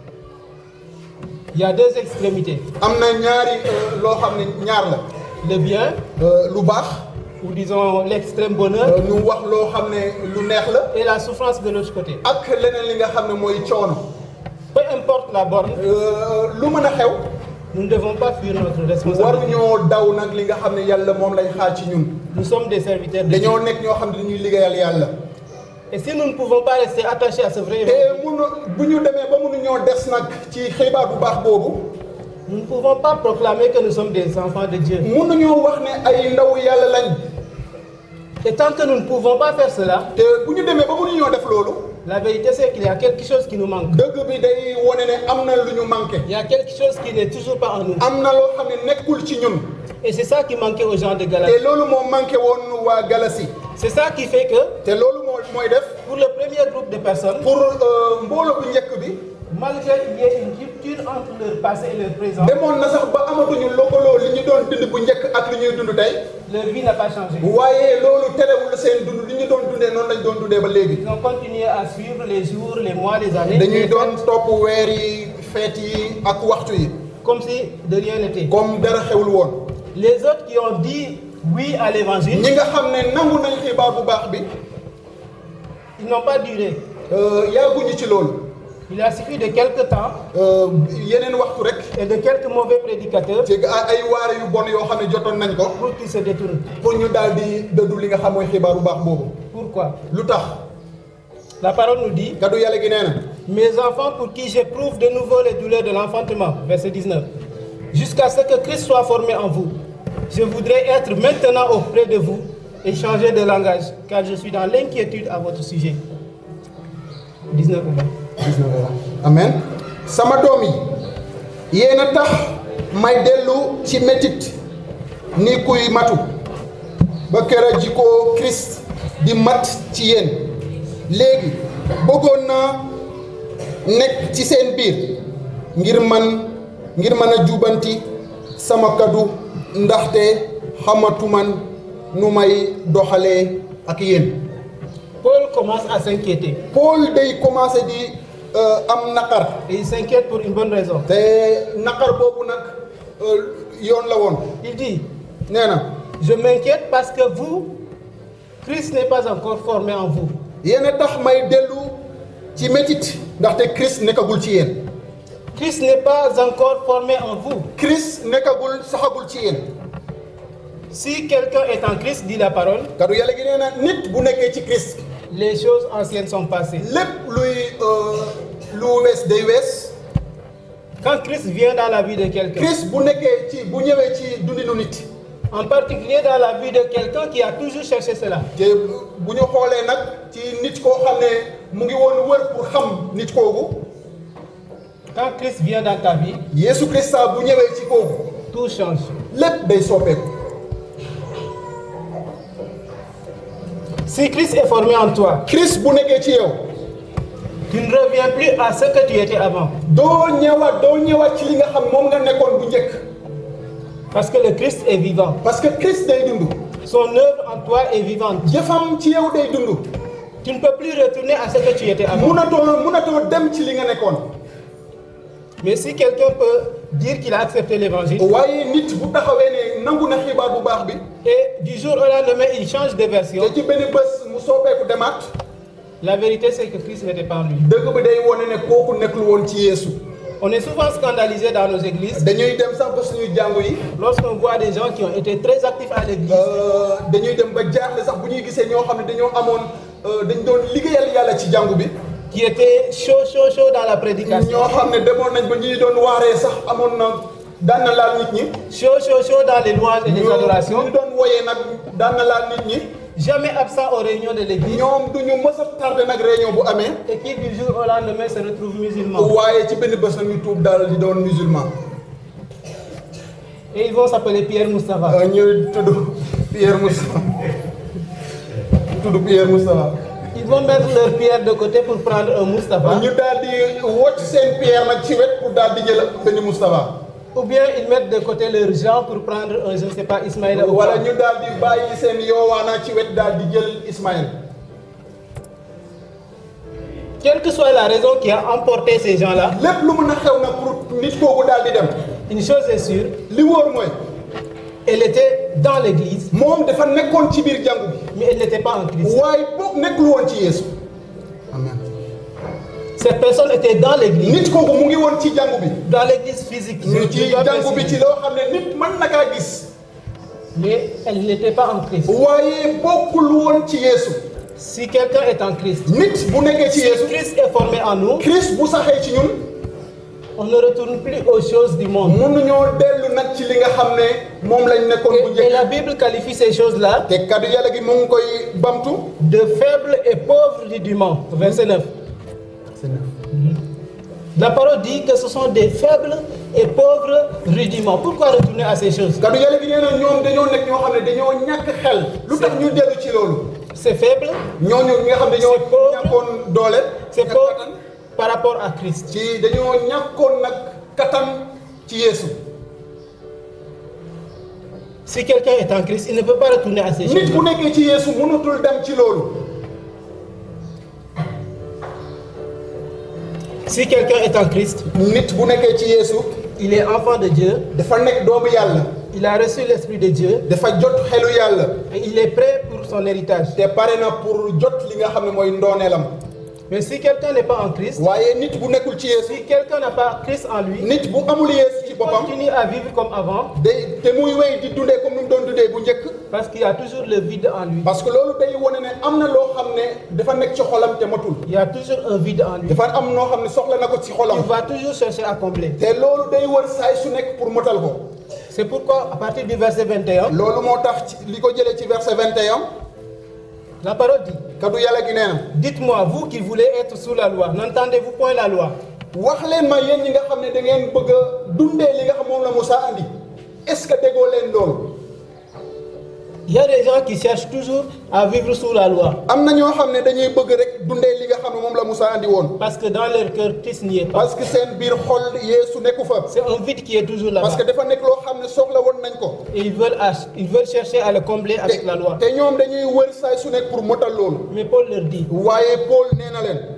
Il y a deux extrémités. am na ñaari euh, loo xam ne ñaar la Le bien, Euh, lu baax ou disons l'extrême bonheur, euh, ñu wax loo xam ne lu neex la et la souffrance de l'autre côté. ak leneen li nga xam ne mooy coono Peu importe la borne, Euh, lu mën a xew nous ne devons pas fuir notre responsabilité. waruñoo daw nag li nga xam ne yàlla moom lay xaar ci ñun Nous sommes des serviteurs de Dieu. dañoo nekk ñoo xam ne dañuy liggéeyal yàlla Et si nous ne pouvons pas rester attachés à ce vrai te évangile, munu bu ñu demee ba mënuñoo des nag ci xibaar bu baax boobu nous ne pouvons pas proclamer que nous sommes des enfants de Dieu. mënuñoo wax ne ay ndaw yàlla lañ Et tant que nous ne pouvons pas faire cela, te bu ñu demee ba mënuñoo def loolu la vérité c'est qu'il y a quelque chose qui nous manque. dëgg bi day wone ne am na lu ñu manqué Il y a quelque chose qui n'est toujours pas en nous. am na loo xam ne nekkul ci ñun Et c'est ça qui manquait aux gens de te Galatie. loolu moo manqué woon waa Galasi C'est ça qui fait que te loolu moo mooy def pour le premier groupe de personnes, pour euh, mbooloo bu njëkk bi malgré qu'il y ait une rupture entre leur passé et leur présent, demoon na sax ba amatuñu lëkkaloo li ñu doon dund bu njëkk ak li ñuy dund tey leur vie n'a pas changé. waaye loolu terewul seen dund li ñu doon dundee noonu lañ doon dundee ba léegi Ils ont continué à suivre les jours, les mois, les années, dañuy les doon fêtes, topp weer yi feet yi ak waxtu yi comme si de rien n'était. comme dara xewul woon Les autres qui ont dit oui à l'évangile, ñi nga xam ne nangu nañ xibaar bu baax bi ils n'ont pas duré. euh, yàgguñu ci loolu Il a suffi de quelques temps Euh, yeneen waxtu rek et de quelques mauvais prédicateurs ci ay waare yu bon yoo xam ne jotoon nañ ko pour qu'ils se détournent. pour ñu daal di dëddu li nga xam mooy xibaar bu baax boobu Pourquoi lu tax La parole nous dit kaddu yàlla gi nee na Mes enfants pour qui j'éprouve de nouveau les douleurs de l'enfantement, verset 19, jusqu'à ce que Christ soit formé en vous. Je voudrais être maintenant auprès de vous et changer de langage, car je suis dans l'inquiétude à votre sujet. 19 ou 20. amen sama doom yi yéen a tax may dellu ci métit ni kuy matu ba kera ji ko Christ di mat ci yéen léegi bëggoon naa nekk ci seen biir ngir man ngir mën a jubanti sama kaddu ndaxte xamatuman nu may doxalee ak yéen Paul commence à s'inquiéter. Paul day commencé di euh, am naqar Et il s'inquiète pour une bonne raison. te naqar boobu nag euh, yoon la woon Il dit, nee na je m'inquiète parce que vous, Christ n'est pas encore formé en vous. yéen a tax may dellu ci métit ndaxte Christ nekkagul ci yéen Christ n'est pas encore formé en vous. Christ nekkagul saxagul ci yéen Si quelqu'un est en Christ, dit la parole, kaddu yàlla gi nee na nit bu nekkee ci Christ les choses anciennes sont passées. lépp luy euh, lu wees day wees Quand Christ vient dans la vie de quelqu'un, Christ bu nekkee ci bu ñëwee ci dundinu nit en particulier dans la vie de quelqu'un qui a toujours cherché cela, te bu ñu xoolee nag ci nit koo xam ne mu ngi woon wër pour xam nit kooku quand Christ vient dans ta vie, Yeesu Christ saa bu ñëwee ci kooku tout change. lépp day soppeeku Si Christ est formé en toi, Christ bu nekkee ci yow tu ne reviens plus à ce que tu étais avant. doo ñëwaat doo ñëwaat ci li nga xam moom nga nekkoon bu njëkk Parce que le Christ est vivant. parce que Christ day dund Son œuvre en toi est vivante. jëfam ci yow day dund Tu ne peux plus retourner à ce que tu étais avant. munatoo munatoo dem ci li nga nekkoon Mais si quelqu'un peut dire qu'il a accepté l'évangile waaye nit bu taxawee ne nangu na xibaar bu baax bi et du jour au lendemain il change de version, te ci benn bés mu soobeeku demaat la vérité c'est que Christ n'était pas en lui. dëgg bi day wone ne kooku nekkul woon ci Yeesu On est souvent scandalisé dans nos églises dañuy dem sax ba suñuy jàngu yi lorsqu'on voit des gens qui ont été très actifs à l'église, euh, dañuy dem ba jaaxle sax bu ñuy gisee ñoo xam ne dañoo amoon euh, dañ doon liggéeyal yàlla ci jàngu bi qui étaient chauds, chauds, chauds dans la prédication, ñoo xam ne demoon nañ ba ñuy doon waaree sax amoon na daan na laal nit ñi chauds, chauds, chauds dans les louanges et les ñu adorations, ñu doon woyee nag daan na laal nit ñi jamais absents aux réunions de l'église ñoom du ñu mës a tardé nag réunion bu amee et qui du jour au lendemain se retrouvent musulmans. waaye ci benn bés nag ñu tuub daal di doon musulman Et ils vont s'appeler Pierre Moustapha. Euh, ñu tudd Pierre Moustapha ñu tudd Pierre Moustapha Ils vont mettre leur pierre de côté pour prendre un Moustapha. ñu daal di wocc seen Pierre nag ci wet pour daal di jël benn Moustapha Ou bien ils mettent de côté leur Jean pour prendre un, je ne sais pas, Ismaïla ou wala quoi. ñu daal di bàyyi seen yoowaana ci wet daal di jël Ismaël Quelle que soit la raison qui a emporté ces gens-là, lépp lu mën a xew nag pour nit kooku daal di dem une chose est sûre, li wóor mooy elle était dans l'église, moom dafa nekkoon ci biir jàngu bi mais elle n'était pas en Christ. waaye boog nekkul woon ci Yeesu amen Cette personne était dans l'église, nit kooku mu ngi woon ci jàngu bi dans l'église physique, je- ñu je ci dois jàngu bi ci préciser. loo xam ne nit mën na kaa gis mais elle n'était pas en Christ. waaye bokkul woon ci Yeesu Si quelqu'un est en Christ, nit bu nekkee ci si Yeesu Christ est formé en nous, Christ bu saxee ci ñun on ne retourne plus aux choses du monde. mënuñoo dellu nag ci li nga xam ne moom lañ nekkoon bu Et, et la njëkk Bible qualifie ces choses-là te kaddu yàlla gi mu ngi koy bamtu de faibles et pauvres rudiments. Verset 9. La parole dit que ce sont des faibles et pauvres rudiments. Pourquoi retourner à ces choses kaddu yàlla gi nee na ñoom dañoo nekk ñoo xam ne dañoo ñàkk xel lu tax ñu dellu ci loolu C'est faible, ñooñu ñi nga xam ne dañoo C'est pauvre. ñàkkoon doole c'est ñàkk pauvre kattan par rapport à Christ. ci dañoo ñàkkoon nag kattan ci Yeesu Si quelqu'un est en Christ, il ne peut pas retourner à ces nit choses. bu nekkee ci Yeesu mënatul dem ci loolu Si quelqu'un est en Christ, nit bu nekkee ci Yeesu il est enfant de Dieu, dafa nekk doomu yàlla il a reçu l'Esprit de Dieu dafa jot xelu yàlla et il est prêt pour son héritage. te pare na pour jot li nga xam ne mooy ndooneelam Mais si quelqu'un n'est pas en Christ, waaye nit bu nekkul ci Yeesu si quelqu'un n'a pas Christ en lui, nit bu amul Yeesu ci il boppam continue à vivre comme avant day te muy wéy di dundee comme ni mu doon dundee bu njëkk parce qu'il y a toujours le vide en lui. parce que loolu day wane ne am na loo xam ne dafa nekk ci xolam te matul Il y a toujours un vide en lui. dafa am noo xam ne soxla na ko ci xolam Il va toujours chercher à combler. te loolu day wër saay su nekk pour motal ko C'est pourquoi, à partir du verset 21, loolu moo tax ci li ko jëlee ci verset 21 la parole dit kaddu yàlla gi nee na Dites-moi, vous qui voulez être sous la loi, n'entendez-vous point la loi wax leen ma yéen ñi nga xam ne da ngeen bëgg a dundee li nga xam moom la Moussa andi est-ce que déggoo leen loolu Il y a des gens qui cherchent toujours à vivre sous la loi am na ñoo xam ne dañuy bëgg rek dundee li nga xam ne moom la Moussa andi woon parce que dans leur cœur, Christ n'y est pas. parce que seen biir xol Yeesu nekku fa C'est un vide qui est toujours là-bas. parce que dafa nekk loo xam ne soxla woon nañ ko Et ils veulent, ach- ils veulent chercher à le combler avec la loi. te ñoom dañuy wër saay su nekk pour motal loolu Mais Paul leur dit waaye Paul nee na leen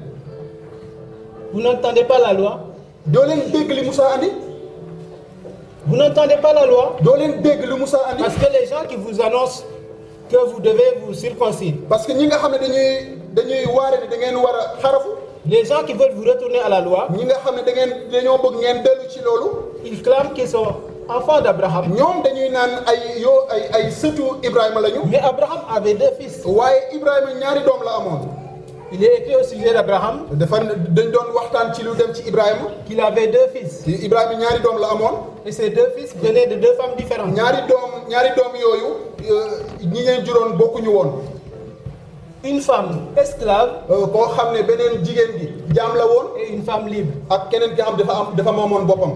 Vous n'entendez pas la loi doo leen dégg li Moussa andi Vous n'entendez pas la loi doo leen dégg li Moussa andi Parce que les gens qui vous annoncent que vous devez vous circoncire, parce que ñi nga xam ne dañuy dañuy waare ne da ngeen war a xarafu les gens qui veulent vous retourner à la loi, ñi nga xam ne da ngeen dañoo bëgg ngeen dellu ci loolu ils clament qu'ils sont enfants d'Abraham. ñoom dañuy naan ay yoo ay ay sëtu Ibrahima lañu Mais Abraham avait deux fils. waaye Ibrahima ñaari doom la amoon Il est écrit au sujet d'Abraham dafa dañ doon waxtaan ci lu dem ci Ibrahima qu'il avait deux fils. ci Ibrahima ñaari doom la amoon Et ces deux fils venaient de deux femmes différentes. ñaari doom ñaari doom yooyu euh, ñi ngeen juróon bokkuñu woon Une femme esclave Euh, koo xam ne beneen jigéen gi jaam la woon et une femme libre. ak keneen ki xam dafa am dafa moomoon boppam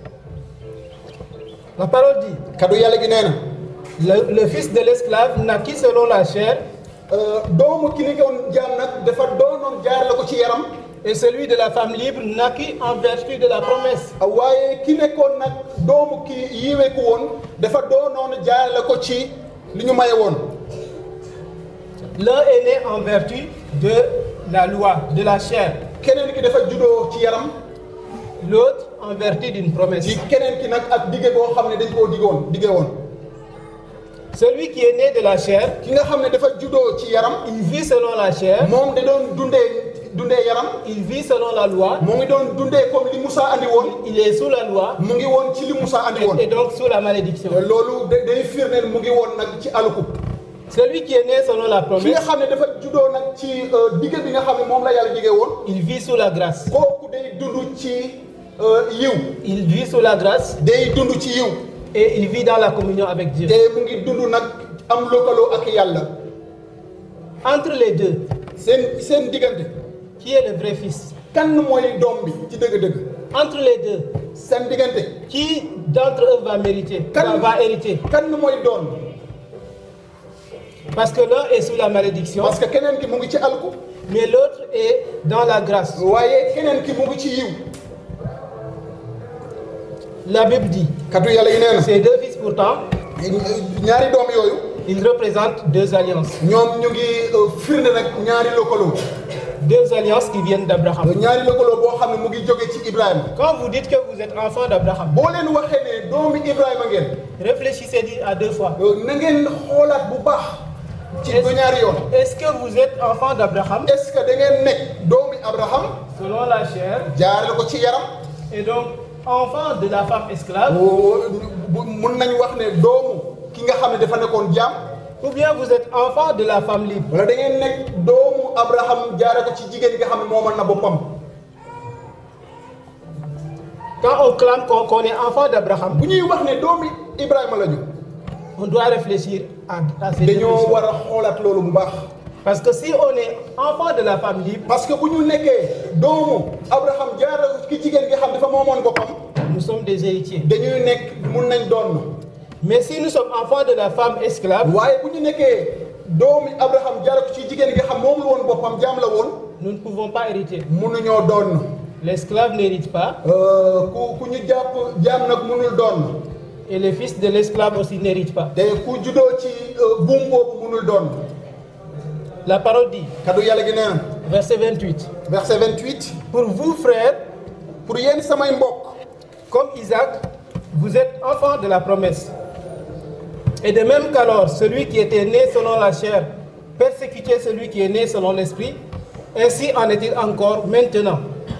La parole dit kaddu yàlla gi nee na le, le fils de l'esclave naquit selon la chair doomu ki nekkoon jaam nag dafa doonoon jaar la ko ci yaram et celui de la femme libre naquit en vertu de la promesse. waaye ki nekkoon nag doomu ki yiweeku woon dafa doonoon jaar la ko ci li ñu maye woon L'un est né en vertu de la loi, de la chair, keneen ki dafa juddoo ci yaram l'autre en vertu d'une promesse. ci keneen ki nag ak dige boo xam ne dañ koo digoon dige woon Celui qui est né de la chair, ki nga xam ne dafa juddoo ci yaram il vit selon la chair, moom da doon dundee dundee yaram il vit selon la loi, mu ngi doon dundee comme li Moussa andi woon il est sous la loi mu ngi woon ci li Moussa andi woon et, et donc sous la malédiction. loolu da- day firndeel mu ngi woon nag ci aluku Celui qui est né selon la ki nga promesse, xam ne dafa juddoo nag ci dige bi nga xam ne moom la yàlla dige woon il vit sous la grâce. kooku day dund ci euh, yiw Il vit sous la grâce day dund ci yiw et il vit dans la communion avec Dieu. te mu ngi dund nag am lëkkaloo ak yàlla Entre les deux, seen seen diggante qui est le vrai fils kan mooy doom bi ci dëgg-dëgg Entre les deux, seen diggante qui d'entre eux va mériter, va, kan va hériter kan mooy doon Parce que l'un est sous la malédiction, parce que keneen ki mu ngi ci alku mais l'autre est dans la grâce. waaye keneen ki mu ngi ci yiw La Bible dit, katu yàlla yi nee na ces deux fils pourtant, ñaari doom yooyu ils représentent deux alliances. ñoom ñu ngi euh, firnde nag ñaari lëkkaloo Deux alliances qui viennent d'Abraham. ñaari lëkkaloo boo xam ne mu ngi jóge ci Ibrahima Quand vous dites que vous êtes enfant d'Abraham, boo leen waxee ne doomi Ibrahima ngeen réfléchissez à deux fois. euh, na ngeen xoolaat bu baax ci ba ñaari yoon Est-ce que vous êtes enfant d'Abraham est-ce que da ngeen nekk doomi Abraham selon la chair jaarale ko ci yaram et donc enfant de la femme esclave bu mun nañ wax ne doomu ki nga xam ne dafa nekkoon jaam ou bien vous êtes enfant de la femme libre wala da ngeen nekk doomu Abraham jaare ko ci jigéen nga xam ne moomal na boppam Quand on clame qu'on qu'on est enfant d'Abraham, bu ñuy wax ne doomi Ibrahima la ñu on doit réfléchir à, à ces deux dañoo questions. war a xoolaat loolu bu baax Parce que si on est enfant de la femme libre, parce que bu ñu nekkee doomu Abraham jaare ko ki jigéen nga xam dafa moomoon boppam nous sommes des héritiers. dañuy nekk mun nañ doon Mais si nous sommes enfants de la femme esclave, waaye bu ñu nekkee doomi Abraham jaare ko ci jigéen nga xam moomul woon boppam jaam la woon nous ne pouvons pas hériter. mënuñoo doon L'esclave n'hérite pas Euh, ku ku ñu jàpp jaam nag mënul doon et le fils de l'esclave aussi n'hérite pas. te ku juddoo ci euh, buum boobu mënul doon La parole dit, kaddu yàlla gi nee na verset 28, verset 28 Pour vous, frères, pour yéen samay mbokk comme Isaac, vous êtes enfants de la promesse. Et de même qu'alors, celui qui était né selon la chair persécutait celui qui est né selon l'esprit, ainsi en est-il encore maintenant.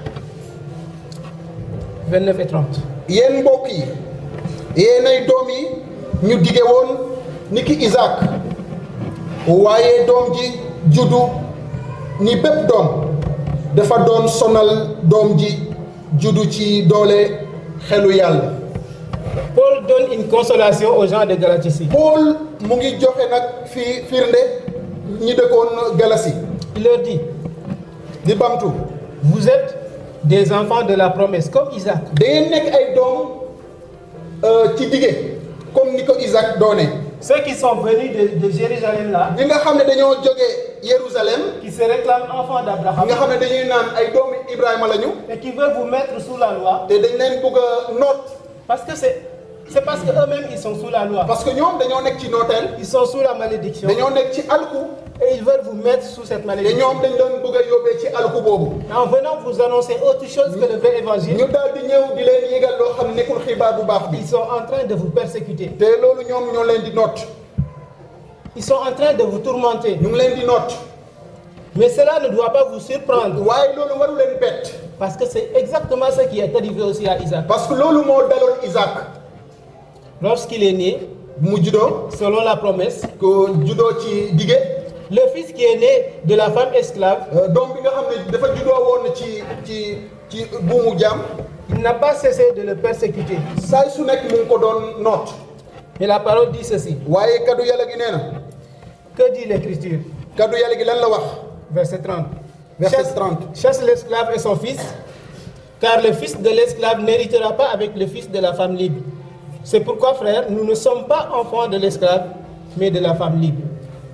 29 et 30. yéen mbokk yi yéenay doom yi ñu dige woon ni ki Isaac waaye doom ji juddu ni bépp doom dafa doon sonal doom ji juddu ci doole xelu yàlla Paul donne une consolation aux gens de Galatie ici. Paul mu ngi joxe nag fi firnde ñi dëkkoon Galasi Il leur dit, di bamtu vous êtes des enfants de la promesse, comme Isaac. da ngeen nekk ay doom euh, ci dige comme ni ko Isaac doone Ceux qui sont venus de, de Jérusalem là, ñi nga xam ne dañoo jóge Jérusalem qui se réclament enfants ñi d'Abraham, nga xam ne dañuy naan ay doomi Ibrahima lañu et qui veulent vous mettre sous la loi, te dañ leen bëgg a noot parce que c'est c'est parce qu'eux-mêmes ils sont sous la loi. parce que ñoom dañoo nekk ci nooteel Ils sont sous la malédiction dañoo nekk ci alku et ils veulent vous mettre sous cette te malédiction. ñoom dañ doon bëgg a yóbbee ci alku boobu En venant vous annoncer autre chose que le vrai évangile, ñu daal di ñëw di leen yégal loo xam ne nekkul xibaar bu baax bi ils sont en train de vous persécuter. te loolu ñoom ñoo leen di noot Ils sont en train de vous tourmenter. ñu ngi leen di noot Mais cela ne doit pas vous surprendre waaye loolu waru leen bett parce que c'est exactement ce qui est arrivé aussi à Isaac. parce que loolu moo daloon Isaac Lorsqu'il est né, mu juddoo selon la promesse, ko juddoo ci dige le fils qui est né de la femme esclave, euh, doom bi nga xam ne dafa juddoo woon ci ci ci buumu jaam il n'a pas cessé de le persécuter. saay su nekk mu ngi ko doon noot Mais la parole dit ceci. waaye kaddu yàlla gi nee na Que dit l'Écriture kaddu yàlla gi lan la wax Verset 30. Verset Chasse- 30. Chasse l'esclave et son fils, car le fils de l'esclave n'héritera pas avec le fils de la femme libre. C'est pourquoi, frères, nous ne sommes pas enfants de l'esclave, mais de la femme libre.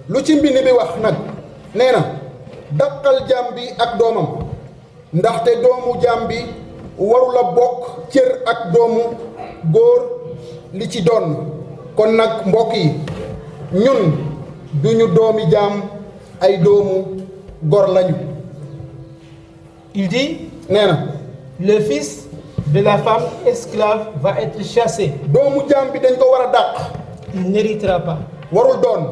lu ci mbind bi wax nag nee na dàqal jaam bi ak doomam ndaxte doomu jaam bi warula bokk cër ak doomu góor li ci doon kon nag mbokk yi ñun duñu doomi jaam ay doomu gor lañu Il dit, nee na le fils de la femme esclave va être chassé. doomu jaam bi dañ ko war a dàq Il n'héritera pas. warul doon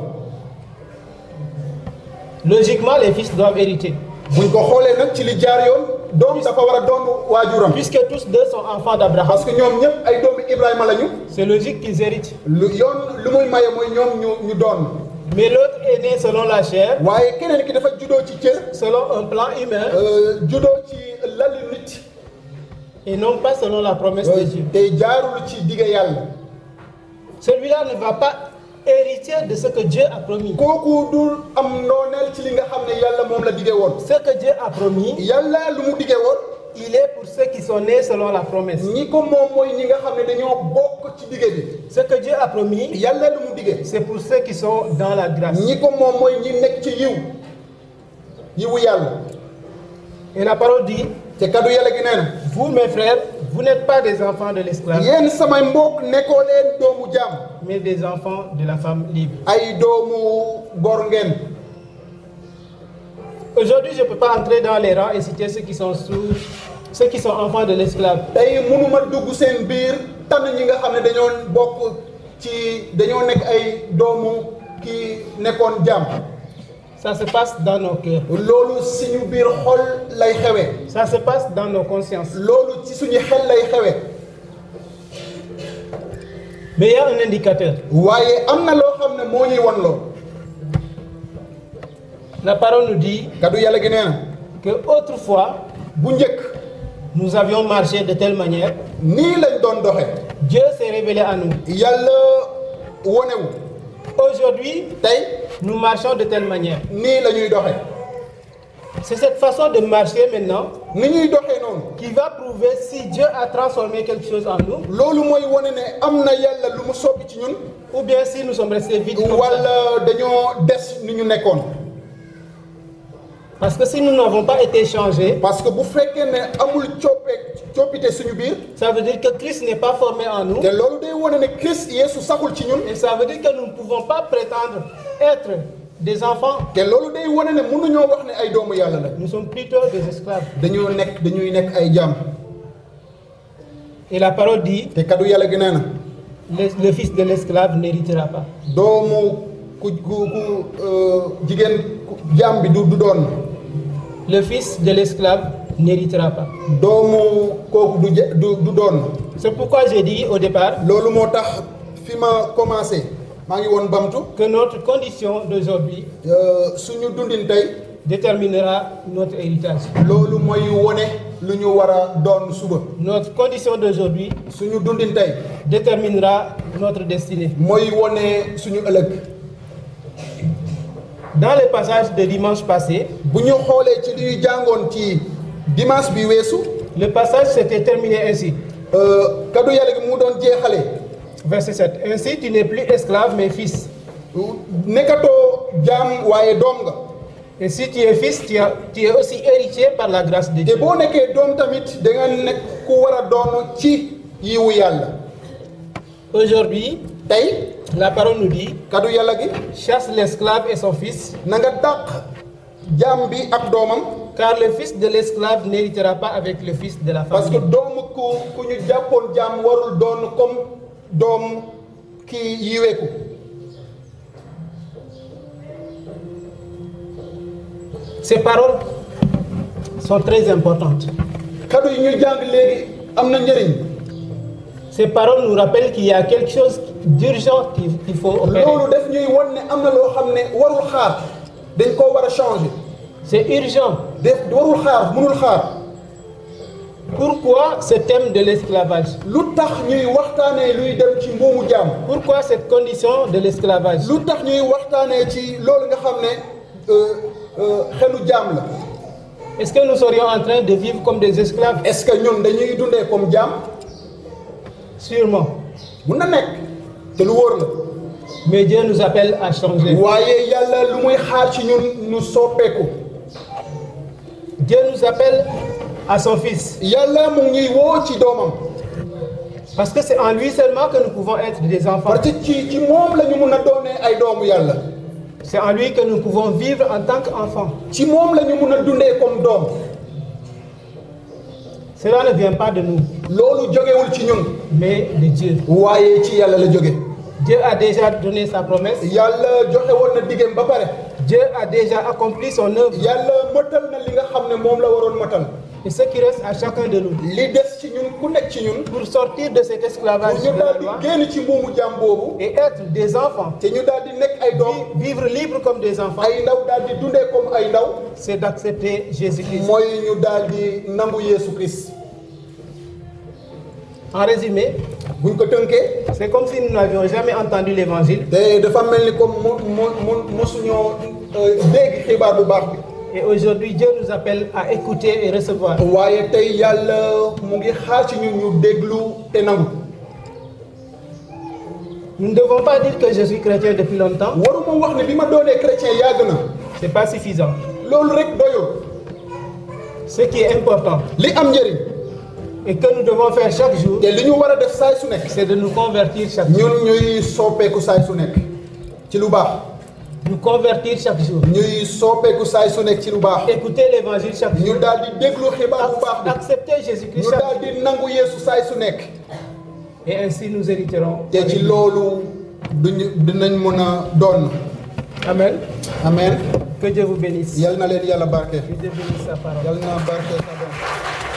Logiquement, les fils doivent hériter. buñ ko xoolee nag ci li jaar yoon doom dafa war a doon waajuram Puisque tous deux sont enfants d'Abraham, parce que ñoom ñëpp ay doomi Ibrahima lañu c'est logique qu'ils héritent. lu yoon lu muy maye mooy ñoom ñu ñu doon Mais l'autre est né selon la chair, waaye keneen ki dafa juddoo ci cër selon un plan humain, euh, juddoo ci lali nit et non pas selon la promesse de Dieu. te jaarul ci digga yàlla Celui-là ne va pas hériter de ce que Dieu a promis. kooku dul am nooneel ci li nga xam ne yàlla moom la diggee woon Ce que Dieu a promis, yàlla lu mu diggee woon il est pour ceux qui sont nés selon la promesse. ñi ko moom mooy ñi nga xam ne dañoo bokk ci digge bi Ce que Dieu a promis, yàlla lu mu diggee c'est pour ceux qui sont dans la grâce. ñi ko moom mooy ñi nekk ci yiw yiwu yàlla Et la parole dit, te kaddu yàlla gi nee na vous mes frères, vous n'êtes pas des enfants de l'esclave, yéen samay mbokk nekkoo leen doomu jaam mais des enfants de la femme libre. ay doomu gor ngeen Aujourd'hui, je ne peux pas entrer dans les rangs et citer ceux qui sont sous, ceux qui sont enfants de l'esclave. tey mënuma dugg seen biir tànn ñi nga xam ne dañoo bokk ci dañoo nekk ay doomu ki nekkoon jaam Ça se passe dans nos cœurs. loolu suñu biir xol lay xewee Ça se passe dans nos consciences. loolu ci suñu xel lay xewee Mais il y a un indicateur. waaye am na loo xam ne moo ñuy wan loo La parole nous dit kaddu yàlla gi nee na que autrefois, bu njëkk nous avions marché de telle manière, nii lañ doon doxe Dieu s'est révélé à nous. yàlla wonewu Aujourd'hui, tey nous marchons de telle manière. nii la ñuy doxe C'est cette façon de marcher maintenant ni ñuy doxee noonu qui va prouver si Dieu a transformé quelque chose en nous loolu mooy wane ne am na yàlla lu mu soppi ci ñun ou bien si nous sommes restés vides comme ça. wala dañoo des ni ñu nekkoon Parce que si nous n'avons pas été changés, parce que bu fekkee ne amul coppee coppite suñu biir ça veut dire que Christ n'est pas formé en nous. te loolu day wane ne Christ Yeesu saxul ci ñun Et ça veut dire que nous ne pouvons pas prétendre être des enfants. te loolu day wane ne mënuñoo wax ne ay doomu yàlla la Nous sommes plutôt des esclaves. dañoo nekk dañuy nekk ay jaam Et la parole dit, te kaddu yàlla gi nee na le, le fils de l'esclave n'héritera pas. doomu ku ku ku euh, jigéen ku jaam bi du du doon Le fils de l'esclave n'héritera pas. doomu kooku du ja- du du doon C'est pourquoi j'ai dit au départ loolu moo tax fi ma commencé maa ngi woon bamtu que notre condition d'aujourd'hui euh, suñu dundin tey déterminera notre héritage. loolu mooy wone lu ñu war a doon suba Notre condition d'aujourd'hui suñu dundin tey déterminera notre destinée. mooy wone suñu ëllëg Dans le passage de dimanche passé, bu ñu xoolee ci li ñu jàngoon ci dimanche bi weesu le passage s'était terminé ainsi. euh, kaddu yàlla gi mu doon jeexale Verset 7. Ainsi, tu n'es plus esclave, mais fils. nekkatoo jaam waaye doom nga Et si tu es fils, tu, as- tu es aussi héritier par la grâce de te Dieu. boo nekkee doom tamit da nga nekk ku war a doon ci yiwu yàlla Aujourd'hui, tey la parole nous dit kaddu yàlla gi chasse l'esclave et son fils, na nga dàq jaam bi ak doomam car le fils de l'esclave n'héritera pas avec le fils de la parce que famille. doomu ku ku ñu jàppoon jaam warul doon comme doom ki yiweeku Ces paroles sont très importantes. kaddu yi ñu jàng léegi am na njëriñ Ces paroles nous rappellent qu'il y a quelque chose d'urgent qu'il qu'il faut opérer. loolu def ñuy won ne am na loo xam ne warul xaar dañ koo war a changer C'est urgent. def warul xaar mënul xaar Pourquoi ce thème de l'esclavage lu tax ñuy waxtaanee luy dem ci mbuumu jaam Pourquoi cette condition de l'esclavage lu tax ñuy waxtaanee ci loolu nga xam ne euh, euh, xelu jaam la Est-ce que nous serions en train de vivre comme des esclaves est-ce que ñun dañuy dundee comme jaam Sûrement. mun na nekk te lu wóor la Mais Dieu nous appelle à changer. waaye yàlla lu muy xaar ci ñun nu soppeeku Dieu nous appelle à son Fils. yàlla mu ngi woo ci doomam Parce que c'est en lui seulement que nous pouvons être des enfants. parce que ci ci moom la ñu mun a doonee ay doomu yàlla C'est en lui que nous pouvons vivre en tant qu'enfants. ci moom la ñu mun a dundee comme doom Cela ne vient pas de nous, loolu jógewul ci ñun mais de Dieu. waaye ci yàlla la jóge Dieu a déjà donné sa promesse. yàlla joxe woon na diggéem ba pare Dieu a déjà accompli son œuvre. yàlla mëtal na li nga xam ne moom la waroon mëtal Et ce qui reste à chacun de nous, li des ci ñun ku nekk ci ñun pour sortir de cet pour esclavage ñu de la daal loi di génn ci mbuumu jaam boobu et être des enfants, te ñu daal di nekk ay doom vi- vivre libre comme des enfants, ay ndaw daal di dundee comme ay ndaw c'est d'accepter Jésus-Christ. mooy ñu daal di nangu Yeesu Christ En résumé, buñ ko tënkee c'est comme si nous n'avions jamais entendu l'évangile te dafa mel ni comme mo mo mo mosuñoo euh, dégg xibaar bu baax bi et aujourd'hui Dieu nous appelle à écouter et recevoir. waaye tey yàlla mu ngi xaar ci ñun ñu déglu te nangu Nous ne devons pas dire que je suis chrétien depuis longtemps, waruma wax ne bi ma doonee chrétien yàgg na c'est pas suffisant. loolu rek doyul Ce qui est important li am njëriñ et que nous devons faire chaque jour, te li ñu war a def saay su nekk c'est de nous convertir chaque jour. ñun ñuy soppeeku saay su nekk ci lu baax Nous convertir chaque jour. ñuy soppeeku saay su nekk ci lu baax Écouter l'évangile chaque jour. ñu daal di déglu xibaar bu baax bi Accepter Jésus-Christ ñu chaque daal jour. di nangu yeesu saay su nekk Et ainsi nous hériterons. te ci loolu duñu dinañ mën a doon Amen. amen Que Dieu vous bénisse. yal na leen yàlla barke Que Dieu bénisse sa parole. yal na barke sa doom